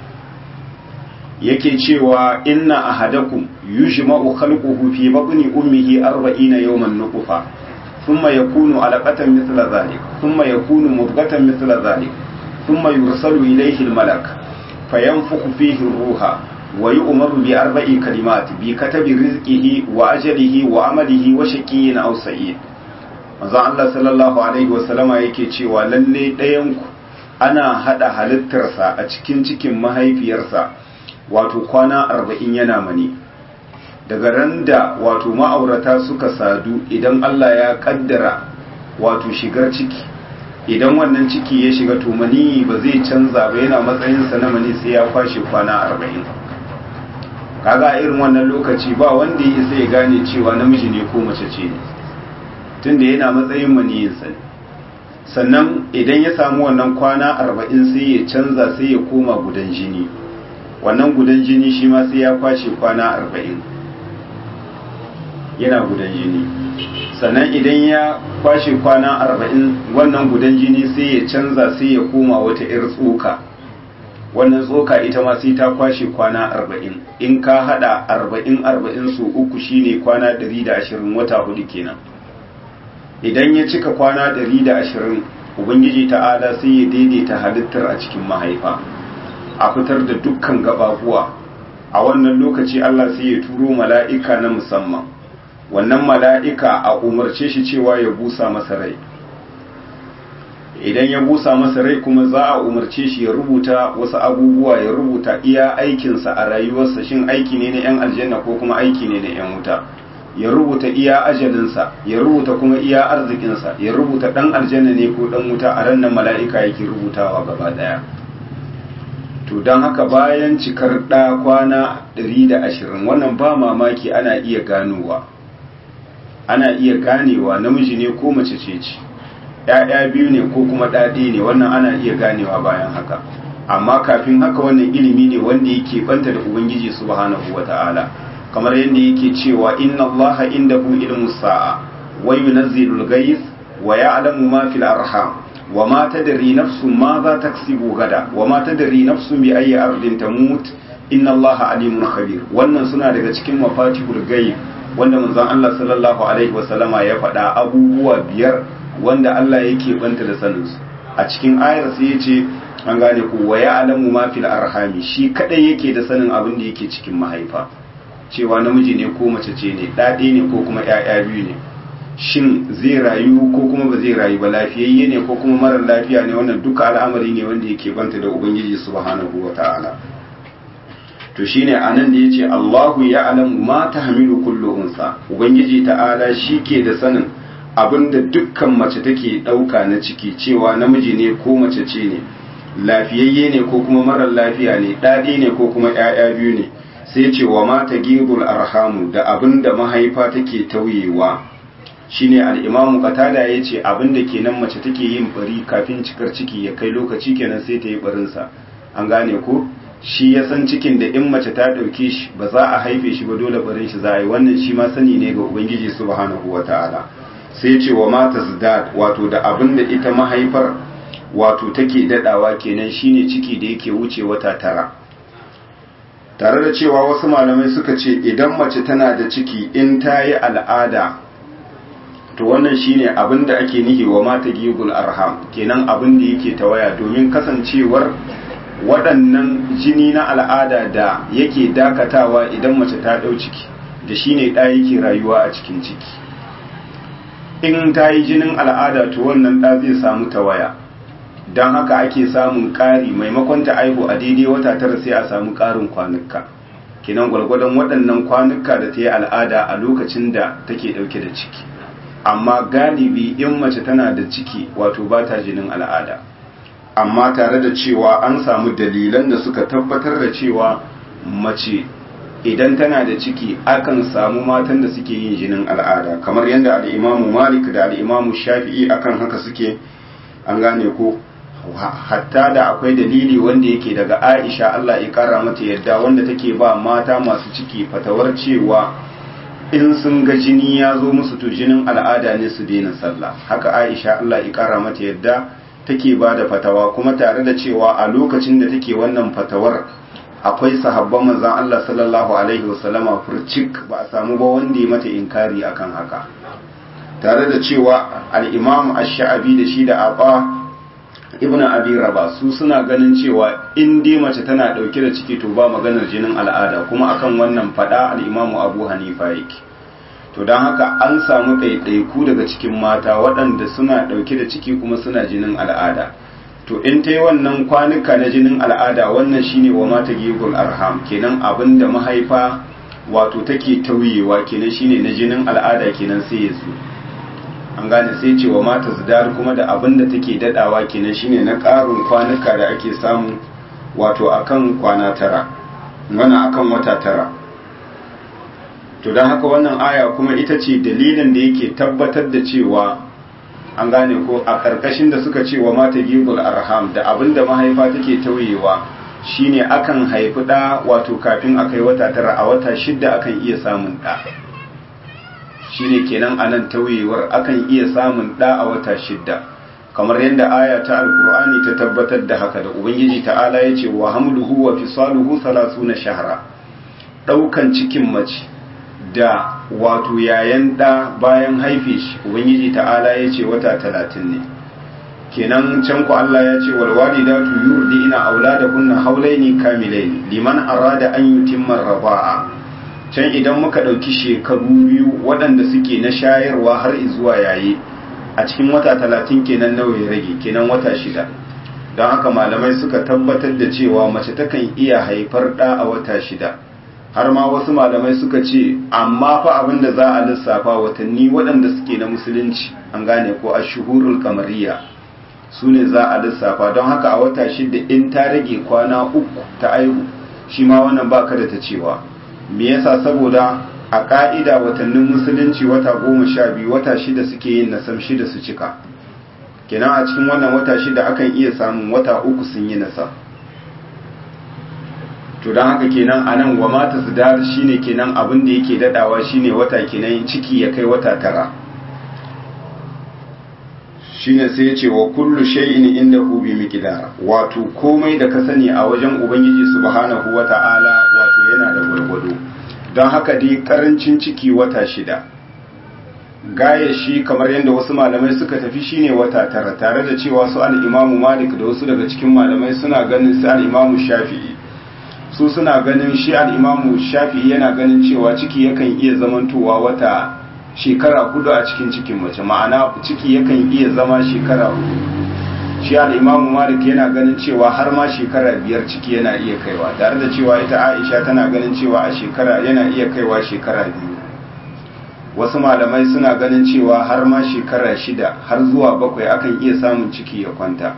yake cewa inna ahadakum yujma'u khalquhu fi batni ummihi 40 yawman nutfa thumma yakunu alaqatan mithla dhalik thumma yakunu mudghatan mithla dhalik thumma yursalu ilayhi almalak fayanfukhu fihi ruha wa yu'maru bi arba'i kalimat bi katabi rizqihi wa ajalihi wa amalihi wa shaqiyyin aw sa'id manzo Allah sallallahu alaihi wa sallama yake cewa lalle ɗayan ku ana hada halittarsa a cikin cikin mahaifiyarsa wato kwana arba'in yana mani daga ran da wato ma'aurata suka sadu idan Allah ya kaddara wato shigar ciki idan wannan ciki ya shiga to mani ba zai canza ba yana matsayinsa na mani sai ya kwashe kwana arba'in kaga irin wannan lokaci ba wanda ya isa ya gane cewa namiji ne ko mace ce ne tunda yana matsayin maniyinsa ne sannan idan ya samu wannan kwana arba'in sai ya canza sai ya koma gudan jini wannan gudan jini shi ma sai ya kwashe kwana arba'in yana gudan jini sannan idan ya kwashe kwana arba'in wannan gudan jini sai ya canza sai ya koma wata 'yar tsoka wannan tsoka ita ma sai ta kwashe kwana arba'in in ka hada arba'in arba'in su uku shine kwana ɗari da ashirin wata hudu kenan idan ya cika kwana ɗari da ashirin ubangiji ta'ala sai ya daidaita halittar a cikin mahaifa a fitar da dukkan gababuwa a wannan lokaci Allah sai ya turo mala'ika na musamman wannan mala'ika a umarce shi cewa ya busa masa rai idan ya busa masa rai kuma za a umarce shi ya rubuta wasu abubuwa ya rubuta iya aikinsa a rayuwarsa shin aiki ne na 'yan aljanna ko kuma aiki ne na 'yan wuta ya rubuta iya ajalinsa ya rubuta kuma iya arzikinsa ya rubuta ɗan aljanna ne ko ɗan wuta a ran nan mala'ika yake rubutawa gaba ɗaya to don haka bayan cikar ɗa kwana 120 wannan ba mamaki ana iya ganowa ana iya ganewa namiji ne ko mace ce ce ‘ya'ya biyu ne ko kuma ɗaɗe ne wannan ana iya ganewa bayan haka amma kafin haka wannan ilimi ne wanda yake banta da ubangiji subhanahu wa ta'ala kamar yadda yake cewa inna allaha indahu ilmu sa'a wa yunazzilu al-ghayth wa ya'lamu ma fil arham wa ma tadri nafsun ma za taksibu gada wa ma tadri nafsun bi ayyi ardin tamut inna allaha alimun khabir wannan suna daga cikin mafatihul ghaib wanda manzon Allah sallallahu alaihi wa sallama ya faɗa abubuwa biyar wanda Allah yake banta da sanin su a cikin ayar sai yace an gane ku wa ya'lamu ma fil arhami shi kadai yake da sanin abin da yake cikin mahaifa cewa namiji ne ko mace ce ne ɗaɗe ne ko kuma ‘ya'ya biyu ne shin zai rayu ko kuma ba zai rayu ba lafiyayye ne ko kuma marar lafiya ne wannan duka al'amari ne wanda yake banta da ubangiji subhanahu wa ta'ala to shine anan da yace Allahu ya'lamu ma tahmilu kullu unsa ubangiji ta'ala shi ke da sanin abinda dukkan mace take ɗauka na ciki cewa namiji ne ko mace ce ne lafiyayye ne ko kuma marar lafiya ne ɗaɗe ne ko kuma ‘ya'ya biyu ne sai ce wa mata gibul arhamu da abin da mahaifa take tauyewa shine al-imamu qatada yace abinda kenan mace take yin bari kafin cikar ciki ya kai lokaci kenan sai ta yi barin sa an gane ko shi ya san cikin da in mace ta dauke shi ba za a haife shi ba dole barin shi za a yi wannan shi ma sani ne ga ubangiji subhanahu wataala sai ce wa mata zdad wato da abinda ita mahaifar wato take dadawa kenan shine ciki da yake wuce wata tara tare da cewa wasu malamai suka ce idan mace tana da ciki in ta yi al'ada to wannan shine abin da ake nihi wa mata gigul arham kenan abin da yake tawaya domin kasancewar waɗannan jini na al'ada da yake dakatawa idan mace ta ɗau ciki da shine ɗa yake rayuwa a cikin ciki in ta yi jinin al'ada to wannan ɗa zai samu tawaya don haka ake samun ƙari maimakon ta aihu a daidai wata tara sai a samu ƙarin kwanuka kinan gwargwadon waɗannan kwanuka da ta yi al'ada a lokacin da take ɗauke da ciki amma galibi in mace tana da ciki wato ba ta jinin al'ada amma tare da cewa an samu dalilan da suka tabbatar da cewa mace idan tana da ciki akan samu matan da suke yin jinin al'ada kamar yadda al'imamu malik da al'imamu shafi'i akan haka suke an gane ko hatta da akwai dalili wanda yake daga Aisha Allah ya kara mata yadda wanda take ba mata masu ciki fatawar cewa in sun ga jini ya zo musu to jinin al'ada ne su daina sallah haka Aisha Allah ya kara mata yadda take ba da fatawa kuma tare da cewa a lokacin da take wannan fatawar akwai sahabban manzon Allah sallallahu alaihi wasallama furcik ba a samu ba wanda ya mata inkari akan haka tare da cewa al-Imam Ash-Sha'abi da shi da Aba ibn abi raba su suna ganin cewa in dai mace tana dauke da ciki to ba maganar jinin al'ada kuma akan wannan fada al-imamu abu hanifa yake to don haka an samu ɗaiɗaiku daga cikin mata waɗanda suna ɗauke da ciki kuma suna jinin al'ada to in ta yi wannan kwanuka na jinin al'ada wannan shine wa mata gigul arham kenan abin da mahaifa wato take tauyewa kenan shine na jinin al'ada kenan sai ya zo an gane sai ce wa mata zidar kuma da abin da take dadawa kenan shine na ƙarin kwanuka da ake samu wato akan kwana tara wana akan wata tara to don haka wannan aya kuma ita ce dalilin da yake tabbatar da cewa an gane ko a ƙarƙashin da suka ce wa mata gigul arham da abin da mahaifa take tauyewa shine akan haifi ɗa wato kafin a kai wata tara a wata shidda akan iya samun ɗa shine kenan anan tauyewar akan iya samun ɗa a wata shidda kamar yadda aya ta alkur'ani ta tabbatar da haka da ubangiji ta'ala ya ce wa hamluhu wa fisaluhu na shahara ɗaukan cikin mace da wato yayan ɗa bayan haife shi ubangiji ta'ala ya ce wata talatin ne kenan can ku Allah ya ce wal walidatu yurdina auladakunna haulaini kamilaini liman arada an yutimma raba'a can idan muka ɗauki shekaru biyu waɗanda suke na shayarwa har zuwa yayi a cikin wata talatin kenan nawa ya rage kenan wata shida don haka malamai suka tabbatar da cewa mace takan iya haifar ɗa a wata shida har ma wasu malamai suka ce amma fa abin da za a lissafa watanni waɗanda suke na musulunci an gane ko a shuhurul kamariya su ne za a lissafa don haka a wata shida in ta rage kwana uku ta aihu shi ma wannan baka da ta cewa me yasa saboda a ka'ida watannin musulunci wata goma sha biyu wata shida suke yin nasam shida su cika kenan a cikin wannan wata shida akan iya samun wata uku sun yi nasam to don haka kenan a nan wa mata su dar shine kenan abin da yake dadawa shine wata kenan ciki ya kai wata tara shine sai ya ce wa kullu shay'in indahu bi miqdar wato komai da ka sani a wajen ubangiji subhanahu wata'ala wato yana da gwargwado don haka dai karancin ciki wata shida gaya shi kamar yadda wasu malamai suka tafi shine wata tara tare da cewa su al-imamu malik da wasu daga cikin malamai suna ganin su al-imamu shafi'i su suna ganin shi al-imamu shafi'i yana ganin cewa ciki yakan iya zamantowa wata shekara hudu a cikin cikin mace ma'ana ciki yakan iya zama shekara hudu shi al'imamu malik yana ganin cewa har ma shekara biyar ciki yana iya kaiwa tare da cewa ita aisha tana ganin cewa a shekara yana iya kaiwa shekara biyu wasu malamai suna ganin cewa har ma shekara shida har zuwa bakwai akan iya samun ciki ya kwanta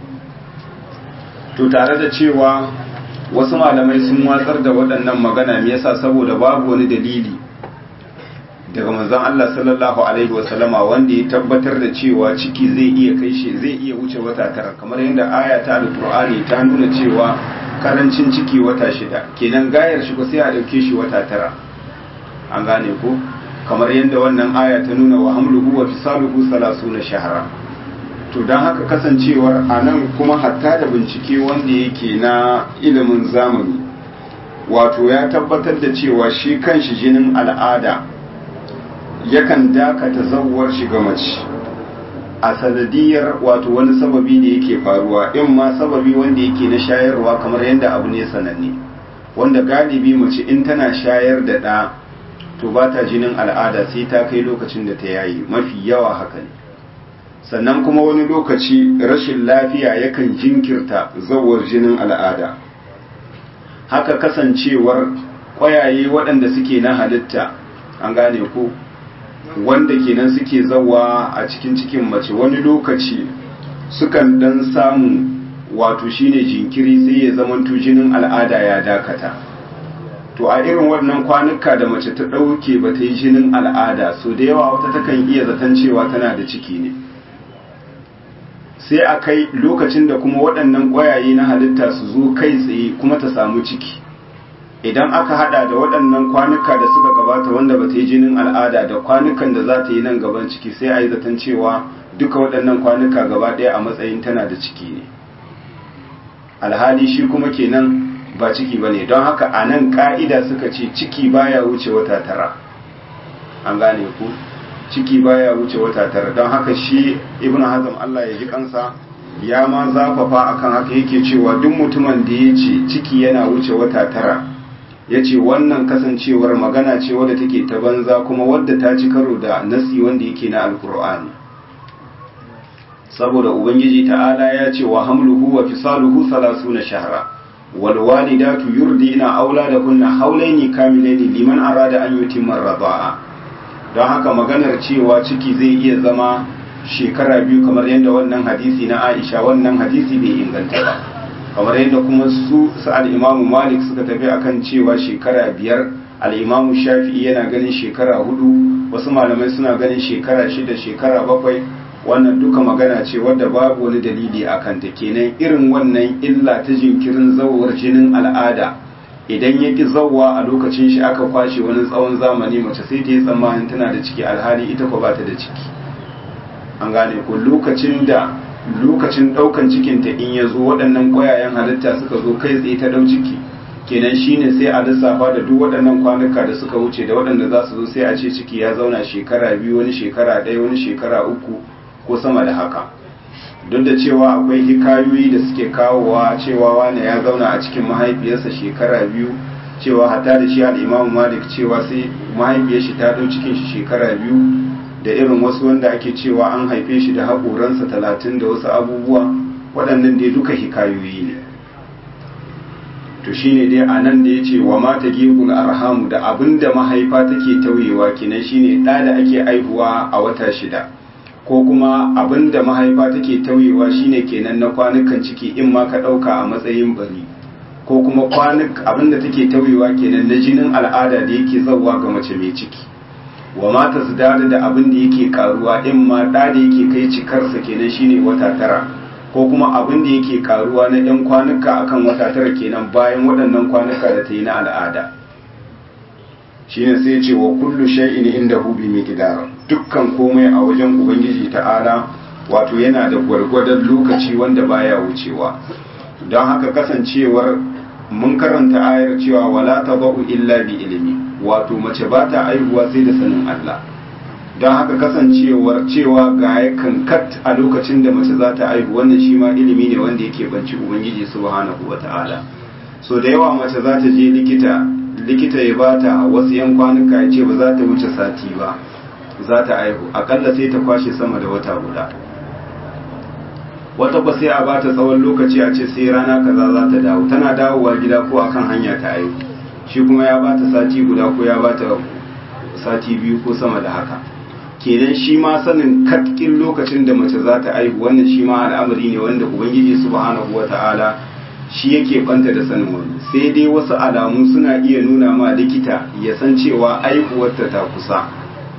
to tare da cewa wasu malamai sun watsar da waɗannan magana me yasa saboda babu wani dalili daga manzon Allah sallallahu alaihi wasallama wanda ya tabbatar da cewa ciki zai iya kai shi zai iya wuce wata tara kamar yadda aya ta alqur'ani ta nuna cewa karancin ciki wata shida kenan gayar shi ko sai a dauke shi wata tara an gane ko kamar yadda wannan aya ta nuna wa hamluhu wa fisaluhu salasuna shahara to don haka kasancewar a nan kuma hatta da bincike wanda yake na ilimin zamani wato ya tabbatar da cewa shi kanshi jinin al'ada yakan dakata zawar shiga mace a sanadiyar wato wani sababi da yake faruwa in ma sababi wanda yake na shayarwa kamar yadda abu ne sananne wanda galibi mace in tana shayar da ɗa to ba ta jinin al'ada sai ta kai lokacin da ta yayi mafi yawa haka ne sannan kuma wani lokaci rashin lafiya yakan jinkirta zawar jinin al'ada haka kasancewar ƙwayaye waɗanda suke na halitta an gane ko wanda kenan suke zawa a cikin cikin mace wani lokaci sukan dan samu wato shine jinkiri sai ya zamanto jinin al'ada ya dakata to a irin wannan kwanuka da mace ta ɗauke ba ta yi jinin al'ada so da yawa wata takan iya zaton cewa tana da ciki ne sai a kai lokacin da kuma waɗannan ƙwayaye na halitta su zo kai tsaye kuma ta samu ciki idan aka hada da waɗannan kwanuka da suka gabata wanda ba ta yi jinin al'ada da kwanukan da za ta yi nan gaban ciki sai a yi zaton cewa duka waɗannan kwanuka gaba ɗaya a matsayin tana da ciki ne alhali shi kuma kenan ba ciki ba ne don haka a nan ƙa'ida suka ce ciki baya wuce wata tara an gane ku ciki baya wuce wata tara don haka shi ibn hazm Allah ya ji kansa ya ma zafafa akan haka yake cewa duk mutumin da ya ce ciki yana wuce wata tara ya ce wannan kasancewar magana ce wadda take ta banza kuma wadda ta ci karo da nasi wanda yake na alkur'ani saboda ubangiji ta'ala ya ce wa hamluhu wa fisaluhu salasuna shahra wal walidatu yurdina auladakunna haulaini kamilaini liman arada an yutimma radha'a don haka maganar cewa ciki zai iya zama shekara biyu kamar yadda wannan hadisi na Aisha wannan hadisi bai inganta ba kamar yadda kuma su sa'ad imamu malik suka tafi akan cewa shekara biyar al'imamu shafi'i yana ganin shekara hudu wasu malamai suna ganin shekara shida shekara bakwai wannan duka magana ce wadda babu wani dalili a kanta kenan irin wannan illa ta jinkirin zawar jinin al'ada idan ya ki zawwa a lokacin shi aka kwashe wani tsawon zamani mace sai ta yi tsammanin tana da ciki alhali ita ko ba ta da ciki an gane ko lokacin da lokacin daukan cikinta in ya zo waɗannan ƙwayayen halitta suka zo kai tsaye ta ɗau ciki kenan shine sai a lissafa da duk waɗannan kwanuka da suka wuce da waɗanda za su zo sai a ce ciki ya zauna shekara biyu wani shekara ɗaya wani shekara uku ko sama da haka duk da cewa akwai hikayoyi da suke kawowa cewa wane ya zauna a cikin mahaifiyarsa shekara biyu cewa hatta da shi al'imamu malik cewa sai mahaifiyar shi ta ɗau cikin shi shekara biyu da irin wasu wanda ake cewa an haife shi da haƙoransa talatin da wasu abubuwa waɗannan dai duka hikayoyi ne to shine dai a nan da ya ce wa mata gehul arhamu da abin da mahaifa take tauyewa kenan shine ɗa da ake aihuwa a wata shida ko kuma abin da mahaifa take tauyewa shine kenan na kwanukan ciki in ma ka ɗauka a matsayin bari ko kuma kwanuk abin da take tauyewa kenan na jinin al'ada da yake zauwa ga mace mai ciki wa mata su dada da abin da yake karuwa in ma da da yake kai cikarsa kenan shine wata tara ko kuma abin da yake karuwa na yan kwanuka akan wata tara kenan bayan waɗannan kwanuka da ta yi na al'ada shine sai ce wa kullu shay'in indahu bi miqdar dukkan komai a wajen ubangiji ta'ala wato yana da gwargwadon lokaci wanda baya wucewa don haka kasancewar mun karanta ayar cewa wala tadau illa bi ilimi wato mace ba ta aihuwa sai da sanin Allah don haka kasancewar cewa ga ya kankat a lokacin da mace za ta aihu wannan shi ma ilimi ne wanda yake banci ubangiji subhanahu wata'ala so da yawa mace za ta je likita likita ya bata wasu yan kwanuka ya ce ba za ta wuce sati ba za ta aihu akalla sai ta kwashe sama da wata guda wata ba sai a bata tsawon lokaci a ce sai rana kaza za ta dawo tana dawowa gida ko akan hanya ta aihu shi kuma ya bata sati guda ko ya bata sati biyu ko sama da haka kenan shi ma sanin katkin lokacin da mace za ta aihu wannan shi ma al'amari ne wanda ubangiji subhanahu wata'ala shi yake banta da sanin wani sai dai wasu alamu suna iya nuna ma likita ya san cewa aihuwarta ta kusa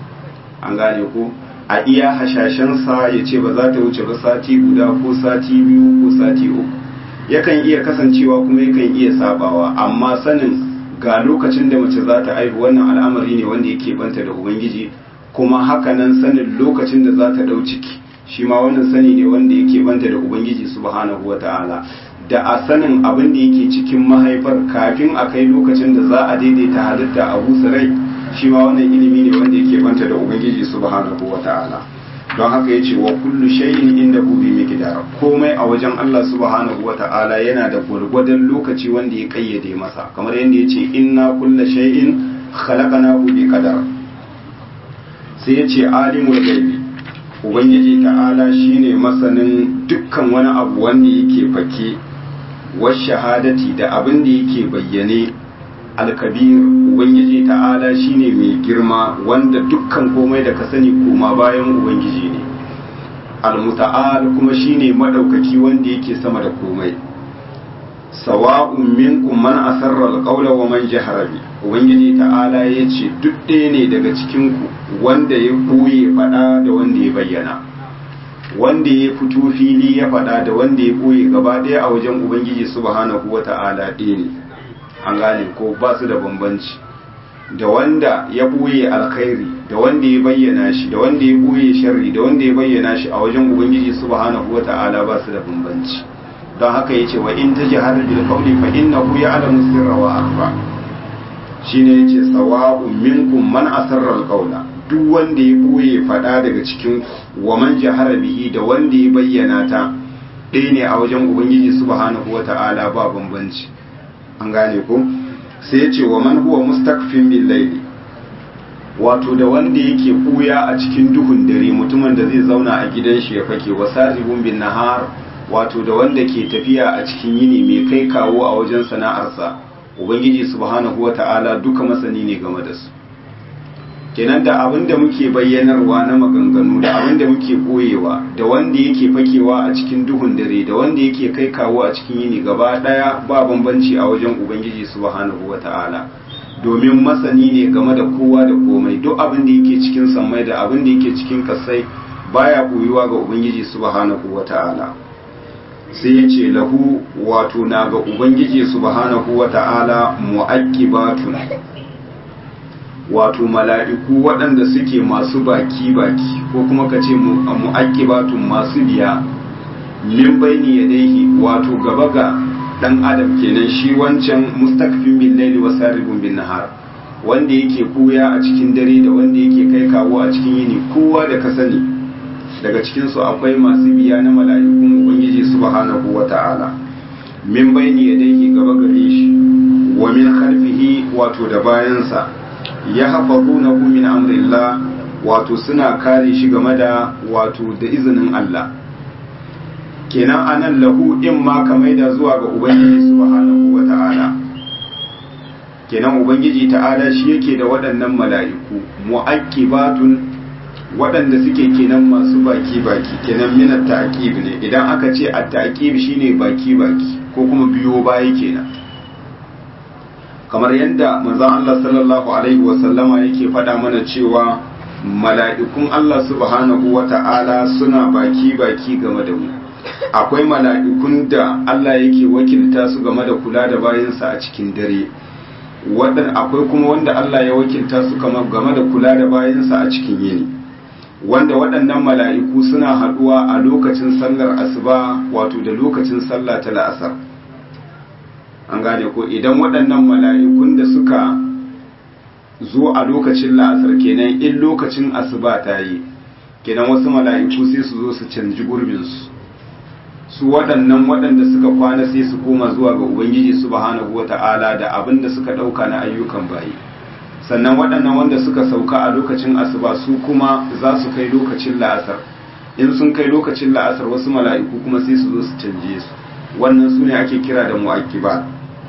an gane ko a iya hashashensa ya ce ba za ta wuce ba sati guda ko sati biyu ko sati uku yakan iya kasancewa kuma yakan iya sabawa amma sanin ga lokacin da mace za ta aihu wannan al'amari ne wanda yake banta da ubangiji kuma hakanan sanin lokacin da za ta ɗau ciki shi ma wannan sani ne wanda yake banta da ubangiji subhanahu wata'ala da a sanin abin da yake cikin mahaifar kafin a kai lokacin da za a daidaita halitta a busa rai shi ma wannan ilimi ne wanda yake banta da ubangiji subhanahu wata'ala don haka ya ce wa kullu shay'in inda bi miqdar komai a wajen Allah subhanahu wata'ala yana da gwargwadon lokaci wanda ya kayyade masa kamar yadda ya ce inna kulla shay'in khalaqnahu bi qadar sai ya ce alimul ghaibi ubangiji ta'ala shine masanin dukkan wani abu wanda yake fake wa shahadati da abin da yake bayyane alkabir ubangiji ta'ala shine mai girma wanda dukkan komai da ka sani koma bayan ubangiji ne almuta'al kuma shine madaukaki wanda yake sama da komai sawa'un minkum man asarra alqawla wa man jahara bi ubangiji ta'ala yace duk ɗaya ne daga cikin ku wanda ya koye fada da wanda ya bayyana wanda ya fito fili ya fada da wanda ya koye gaba ɗaya a wajen ubangiji subhanahu wata'ala ɗaya ne an gane ko ba su da bambanci da wanda ya ɓoye alkhairi da wanda ya bayyana shi da wanda ya ɓoye sharri da wanda ya bayyana shi a wajen ubangiji subhanahu wata'ala ba su da bambanci don haka yace wa in tajhar bil qawli fa innahu ya'lamu sirra wa akhfa shine yace sawa'un minkum man asarra al qawla duk wanda ya ɓoye fada daga cikin wa man jahara bihi da wanda ya bayyana ta ɗaya ne a wajen ubangiji subhanahu wata'ala ba bambanci an gane ko sai ya ce wa man huwa mustakfin bil layli wato da wanda yake kuya a cikin duhun dare mutumin da zai zauna a gidan shi ya fake wa saribun bin nahar wato da wanda ke tafiya a cikin yini mai kai kawo a wajen sana'arsa ubangiji subhanahu wata'ala duka masani ne game da su kenan da abin da muke bayyanarwa na maganganu da abin da muke koyewa da wanda yake fakewa a cikin duhun dare da wanda yake kai kawo a cikin yini gaba daya ba bambanci a wajen ubangiji subhanahu wata'ala domin masani ne game da kowa da komai duk abin da yake cikin sammai da abin da yake cikin kasai baya koyuwa ga ubangiji subhanahu wata'ala sai ya ce lahu wato na ga ubangiji subhanahu wata'ala mu'aqqibatun wato mala'iku waɗanda suke masu baki-baki ko kuma ka ce mu'akibatun masu biya min baini ya daihi wato gaba ga ɗan adam kenan shi wancan mustakfin bin laili wa saribun bin nahar wanda yake kuya a cikin dare da wanda yake kai kawo a cikin yini kowa da ka sani daga cikinsu akwai masu biya na mala'ikun ubangiji subhanahu wa ta'ala min baini ya daihi gaba gare shi wa min khalfihi wato da bayansa ya hafazunahu min amrillah wato suna kare shi game da wato da izinin Allah kenan anan lahu in ma ka maida zuwa ga ubangiji subhanahu wata'ala kenan ubangiji ta'ala shi yake da waɗannan mala'iku mu'aqibatun waɗanda suke kenan masu baki baki kenan min at-ta'qib ne idan aka ce at-ta'qib shine baki baki ko kuma biyo baya kenan kamar yadda manzon Allah sallallahu alaihi wasallama yake faɗa mana cewa mala'ikun Allah subhanahu wata'ala suna baki-baki game da mu akwai mala'ikun da Allah yake wakilta su game da kula da bayansa a cikin dare akwai kuma wanda Allah ya wakilta su game da kula da bayansa a cikin yini wanda waɗannan mala'iku suna haɗuwa a lokacin sallar asuba wato da lokacin sallah ta la'asar an gane ko idan waɗannan mala'ikun da suka zo a lokacin la'asar kenan in lokacin asuba ta yi kenan wasu mala'iku sai su zo su canji gurbinsu su waɗannan waɗanda suka kwana sai su koma zuwa ga ubangiji subhanahu wata'ala da abin da suka ɗauka na ayyukan bayi sannan waɗannan wanda suka sauka a lokacin asuba su kuma za su kai lokacin la'asar in sun kai lokacin la'asar wasu mala'iku kuma sai su zo su canje su wannan su ne ake kira da mu'akibat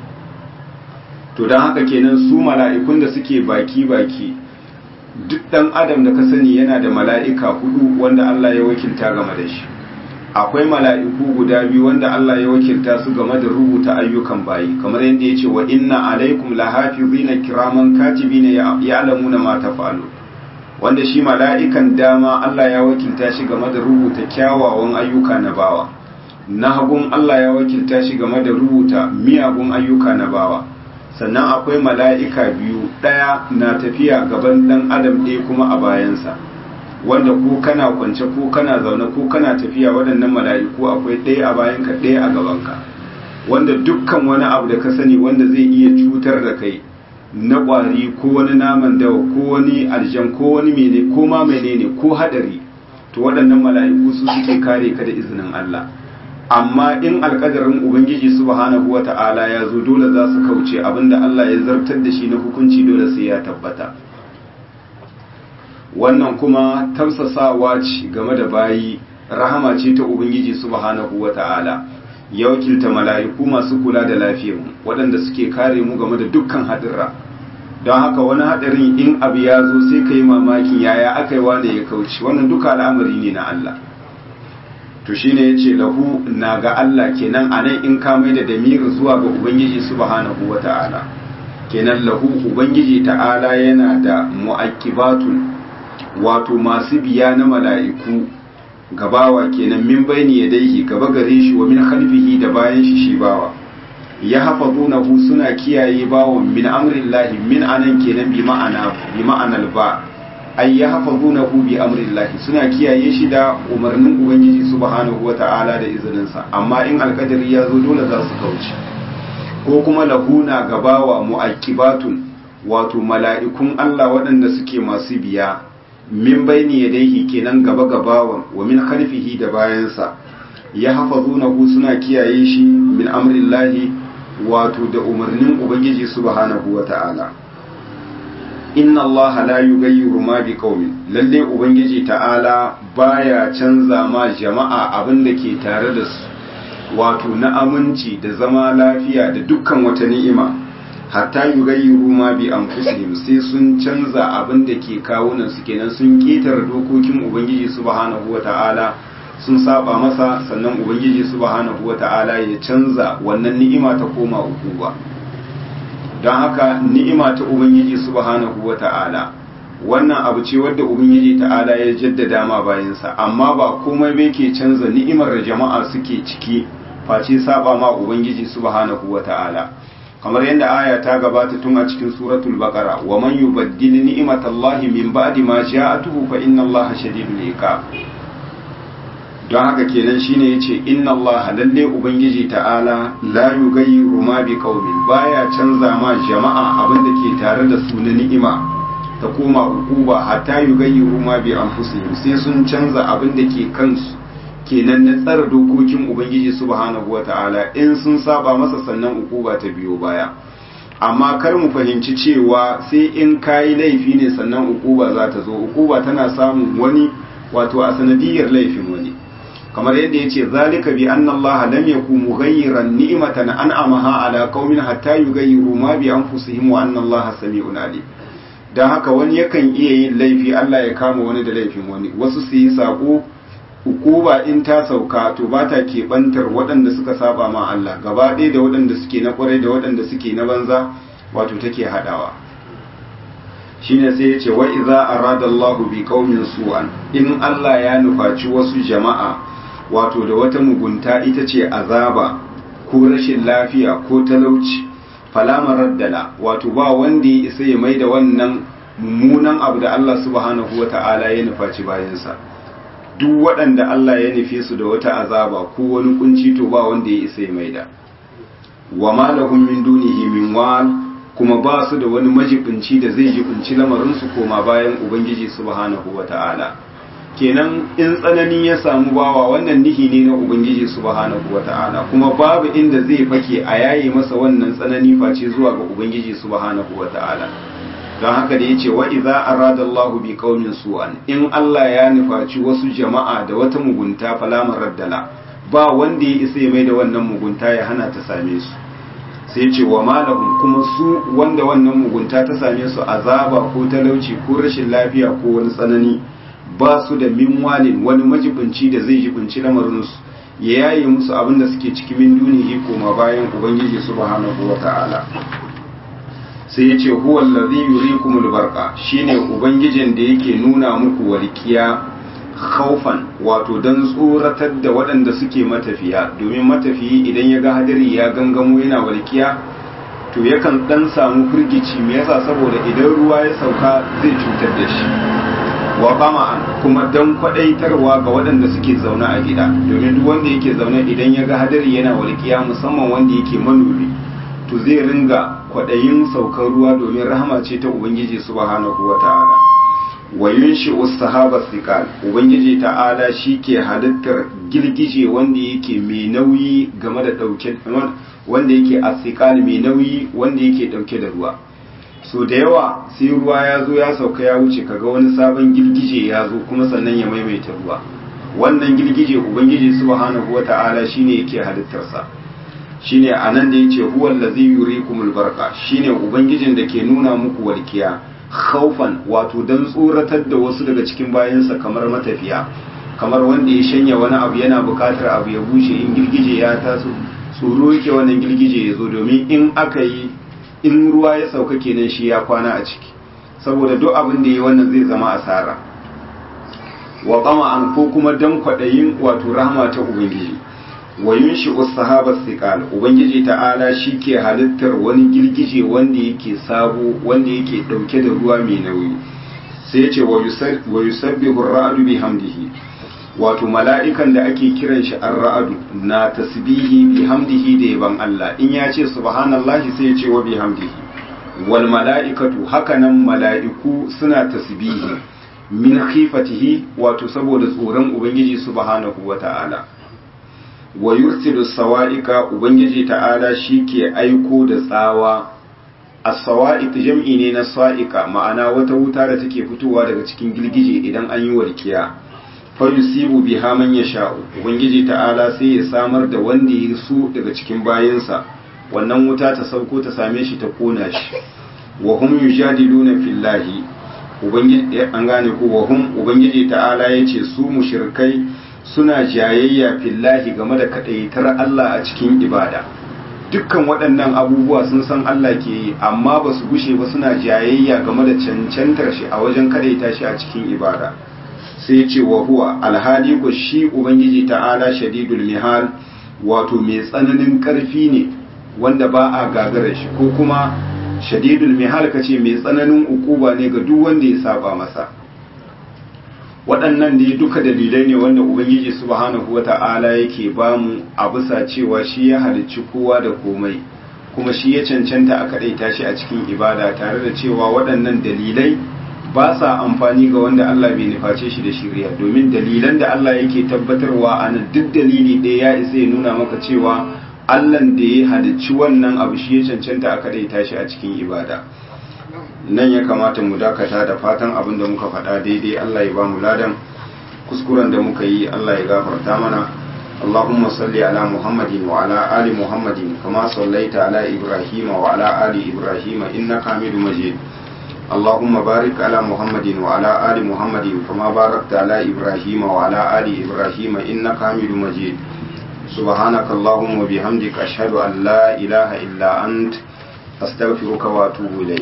to don haka kenan su mala'ikun da suke baki-baki duk ɗan adam da ka sani yana da mala'ika hudu wanda Allah ya wakilta game da shi akwai mala'iku guda biyu wanda Allah ya wakilta su game da rubuta ayyukan bayi kamar yadda ya ce wa inna alaikum lahafizina kiraman katibina ya'lamuna ma taf'alu wanda shi mala'ikan dama Allah ya wakilta shi game da rubuta kyawawan ayyuka na bawa na hagun Allah ya wakilta shi game da rubuta miyagun ayyuka na bawa sannan akwai mala'ika biyu ɗaya na tafiya gaban ɗan adam ɗaya kuma a bayansa wanda ko kana kwance ko kana zaune ko kana tafiya waɗannan mala'iku akwai ɗaya a bayanka ɗaya a gabanka wanda dukkan wani abu da ka sani wanda zai iya cutar da kai na ƙwari ko wani naman dawa ko wani aljan ko wani mene ko ma menene ko hadari to waɗannan mala'iku su suke kare ka da izinin Allah amma in alƙadarin ubangiji subhanahu wata'ala ya zo dole za su kauce abinda Allah ya zartar da shi na hukunci dole sai ya tabbata wannan kuma tausasawa ce game da bayi rahama ce ta ubangiji subhanahu wata'ala ya wakilta mala'iku masu kula da lafiyarmu waɗanda suke kare mu game da dukkan haɗurra don haka wani haɗarin in abu ya zo sai ka yi mamakin yaya aka yi wane ya kauce wannan duka al'amari ne na Allah to shine ya ce lahu na ga Allah kenan a nan in ka mai da damiri zuwa ga ubangiji subhanahu wa ta'ala kenan lahu ubangiji ta'ala yana da mu'aqibatun wato masu biya na mala'iku gabawa kenan min bayni yadayhi gaba gare shi wa min khalfihi da bayan shi shi bawa ya hafazunahu suna kiyaye bawon min amrillahi min anan kenan bi ma'ana bi ma'anal ba ay ya hafazunahu bi amrillahi suna kiyaye shi da umarnin ubangiji subhanahu wata'ala da izinin sa amma in alkadari ya zo dole za su kauce ko kuma lahuna gabawa mu'aqibatun wato mala'ikun Allah waɗanda suke masu biya min baini yadayhi kenan gaba gabawan wa min khalfihi da bayansa ya hafazunahu suna kiyaye shi min amrillahi wato da umarnin ubangiji subhanahu wata'ala inna allaha la yughayyiru ma biqaumin lalle ubangiji ta'ala baya canza ma jama'a abin da ke tare da su wato na aminci da zama lafiya da dukkan wata ni'ima hatta yughayyiru ma bi anfusihim sai sun canza abin da ke kawunan su kenan sun ketare dokokin ubangiji subhanahu wata'ala sun saba masa sannan ubangiji subhanahu wata'ala ya canza wannan ni'ima ta koma ukuba don haka ni'ima ta ubangiji subhanahu wata'ala wannan abu ce wadda ubangiji ta'ala ya jaddada ma bayansa amma ba komai bai ke canza ni'imar da jama'a suke ciki face saba ma ubangiji subhanahu wata'ala kamar yadda aya ta gabata tun a cikin suratul baqara wa man yubaddil ni'matallahi min ba'di ma ja'atuhu fa inna allaha shadidul iqab don haka kenan shine yace inna allaha lalle ubangiji ta'ala la yughayyiru ma bi qaumin baya canza ma jama'a abin da ke tare da su na ni'ima ta koma ukuba hatta yughayyiru ma bi anfusihim sai sun canza abin da ke kansu kenan na tsara dokokin ubangiji subhanahu wata'ala in sun saba masa sannan ukuba ta biyo baya amma kar mu fahimci cewa sai in kayi laifi ne sannan ukuba za ta zo ukuba tana samun wani wato a sanadiyar laifin wani kamar yadda yace zalika bi anna Allah lam yakun mughayyiran ni'matan an'amaha ala qaumin hatta yughayyiru ma bi anfusihim wa anna Allah sami'un alim dan haka wani yakan iya yin laifi Allah ya kama wani da laifin wani wasu su yi sako hukuba in ta sauka to ba ta keɓantar waɗanda suka saba ma Allah gaba ɗaya da waɗanda suke na ƙwarai da waɗanda suke na banza wato take haɗawa shine sai ya ce wa idza arada Allahu bi qaumin su'an in Allah ya nufaci wasu jama'a wato da wata mugunta ita ce azaba ko rashin lafiya ko talauci falama raddala wato ba wanda ya isa ya mai da wannan mummunan abu da Allah subhanahu wata'ala ya nufaci bayansa duk waɗanda Allah ya nufe su da wata azaba ko wani kunci to ba wanda ya isa ya maida wa ma lahum min dunihi min wal kuma ba su da wani majibinci da zai jibinci lamarin su koma bayan ubangiji subhanahu wata'ala kenan in tsanani ya samu bawa wannan nihi ne na ubangiji subhanahu wata'ala kuma babu inda zai fake a yayi masa wannan tsanani face zuwa ga ubangiji subhanahu wata'ala don haka da yace wa idza arada Allah bi qaumin su'an in Allah ya nufaci wasu jama'a da wata mugunta falamar raddala ba wanda ya isa ya mai da wannan mugunta ya hana ta same su sai ce wa malahum kuma su wanda wannan mugunta ta same su azaba ko talauci ko rashin lafiya ko wani tsanani ba su da minwalin wani majibinci da zai jibinci lamarinsu ya yaye musu abin da suke ciki min dunihi koma bayan ubangiji subhanahu wa ta'ala sai ya ce huwa allazi yurikumul barqa shine ubangijin da yake nuna muku walkiya khaufan wato dan tsoratar da waɗanda suke matafiya domin matafiyi idan ya ga hadari ya gangamo yana walkiya to yakan dan samu firgici me yasa saboda idan ruwa ya sauka zai cutar da shi wa qama'an kuma dan kwadaitarwa ga waɗanda suke zaune a gida domin duk wanda yake zaune idan ya ga hadari yana walkiya musamman wanda yake manomi to zai ringa kwaɗayin saukar ruwa domin rahama ce ta ubangiji subhanahu wa ta'ala wa yunshi sahaba thiqal ubangiji ta'ala ke halittar girgije wanda yake mai nauyi game da dauke wanda yake asiqal mai nauyi wanda yake dauke da ruwa so da yawa sai ruwa ya zo ya sauka ya wuce kaga wani sabon girgije ya zo kuma sannan ya maimaita ruwa wannan girgije ubangiji subhanahu wa ta'ala shine yake halittarsa shine anan da yace huwa allazi yurikumul barqa shine ubangijin da ke nuna muku walkiya khaufan wato dan tsoratar da wasu daga cikin bayansa kamar matafiya kamar wanda ya shanya wani abu yana bukatar abu ya bushe in girgije ya taso tsoro yake wannan girgije ya zo domin in aka yi in ruwa ya sauka kenan shi ya kwana a ciki saboda duk abin da ya wannan zai zama asara wa an ko kuma dan kwaɗayin wato rahama ta ubangiji wa yunshi sahaba siqal ubangiji ta'ala ke halittar wani girgije wanda yake sabo wanda yake dauke da ruwa mai nauyi sai ya ce wa yusabbihu ar-ra'du bihamdihi wato mala'ikan da ake kiran shi ar-ra'du na tasbihi bihamdihi da yaban Allah in ya ce subhanallahi sai ya ce wa bihamdihi wal mala'ikatu hakanan mala'iku suna tasbihi min khifatihi wato saboda tsoron ubangiji subhanahu wata'ala wa yursilu sawa'ika ubangiji ta'ala ke aiko da tsawa as-sawa'iq jam'i ne na sa'ika ma'ana wata wuta da take fitowa daga cikin girgije idan an yi walkiya fa yusibu biha man yasha'u ubangiji ta'ala sai ya samar da wanda ya so daga cikin bayinsa wannan wuta ta sauko ta same shi ta kona shi wa hum yujadiluna fillahi ubangiji an gane ko wa hum ubangiji ta'ala yace su mushrikai suna jayayya fillahi game da kadaitar Allah a cikin ibada dukkan waɗannan abubuwa sun san Allah ke yi amma ba su gushe ba suna jayayya game da cancantar shi a wajen kadaita shi a cikin ibada sai ce wa huwa alhali ko shi ubangiji ta'ala shadidul mihal wato mai tsananin karfi ne wanda ba a gagara shi ko kuma shadidul mihal kace mai tsananin ukuba ne ga duk wanda ya saba masa waɗannan dai duka dalilai ne wanda ubangiji subhanahu wata'ala yake bamu a bisa cewa shi ya halicci kowa da komai kuma shi ya cancanta a kaɗaita shi a cikin ibada tare da cewa waɗannan dalilai ba sa amfani ga wanda Allah bai nuface shi da shirya domin dalilan da Allah yake tabbatarwa a nan duk dalili ɗaya ya isa ya nuna maka cewa Allahn da ya halicci wannan abu shi ya cancanta a kaɗaita shi a cikin ibada nan ya kamata mu dakata da fatan abin da muka faɗa daidai Allah ya ba mu ladan kuskuren da muka yi Allah ya gafarta mana اللهم صل على محمد وعلى آل محمد كما صليت على إبراهيم وعلى آل إبراهيم إنك حميد مجيد اللهم بارك على محمد وعلى آل محمد كما باركت على إبراهيم وعلى آل إبراهيم إنك حميد مجيد سبحانك اللهم وبحمدك أشهد أن لا إله إلا أنت أستغفرك وأتوب إليك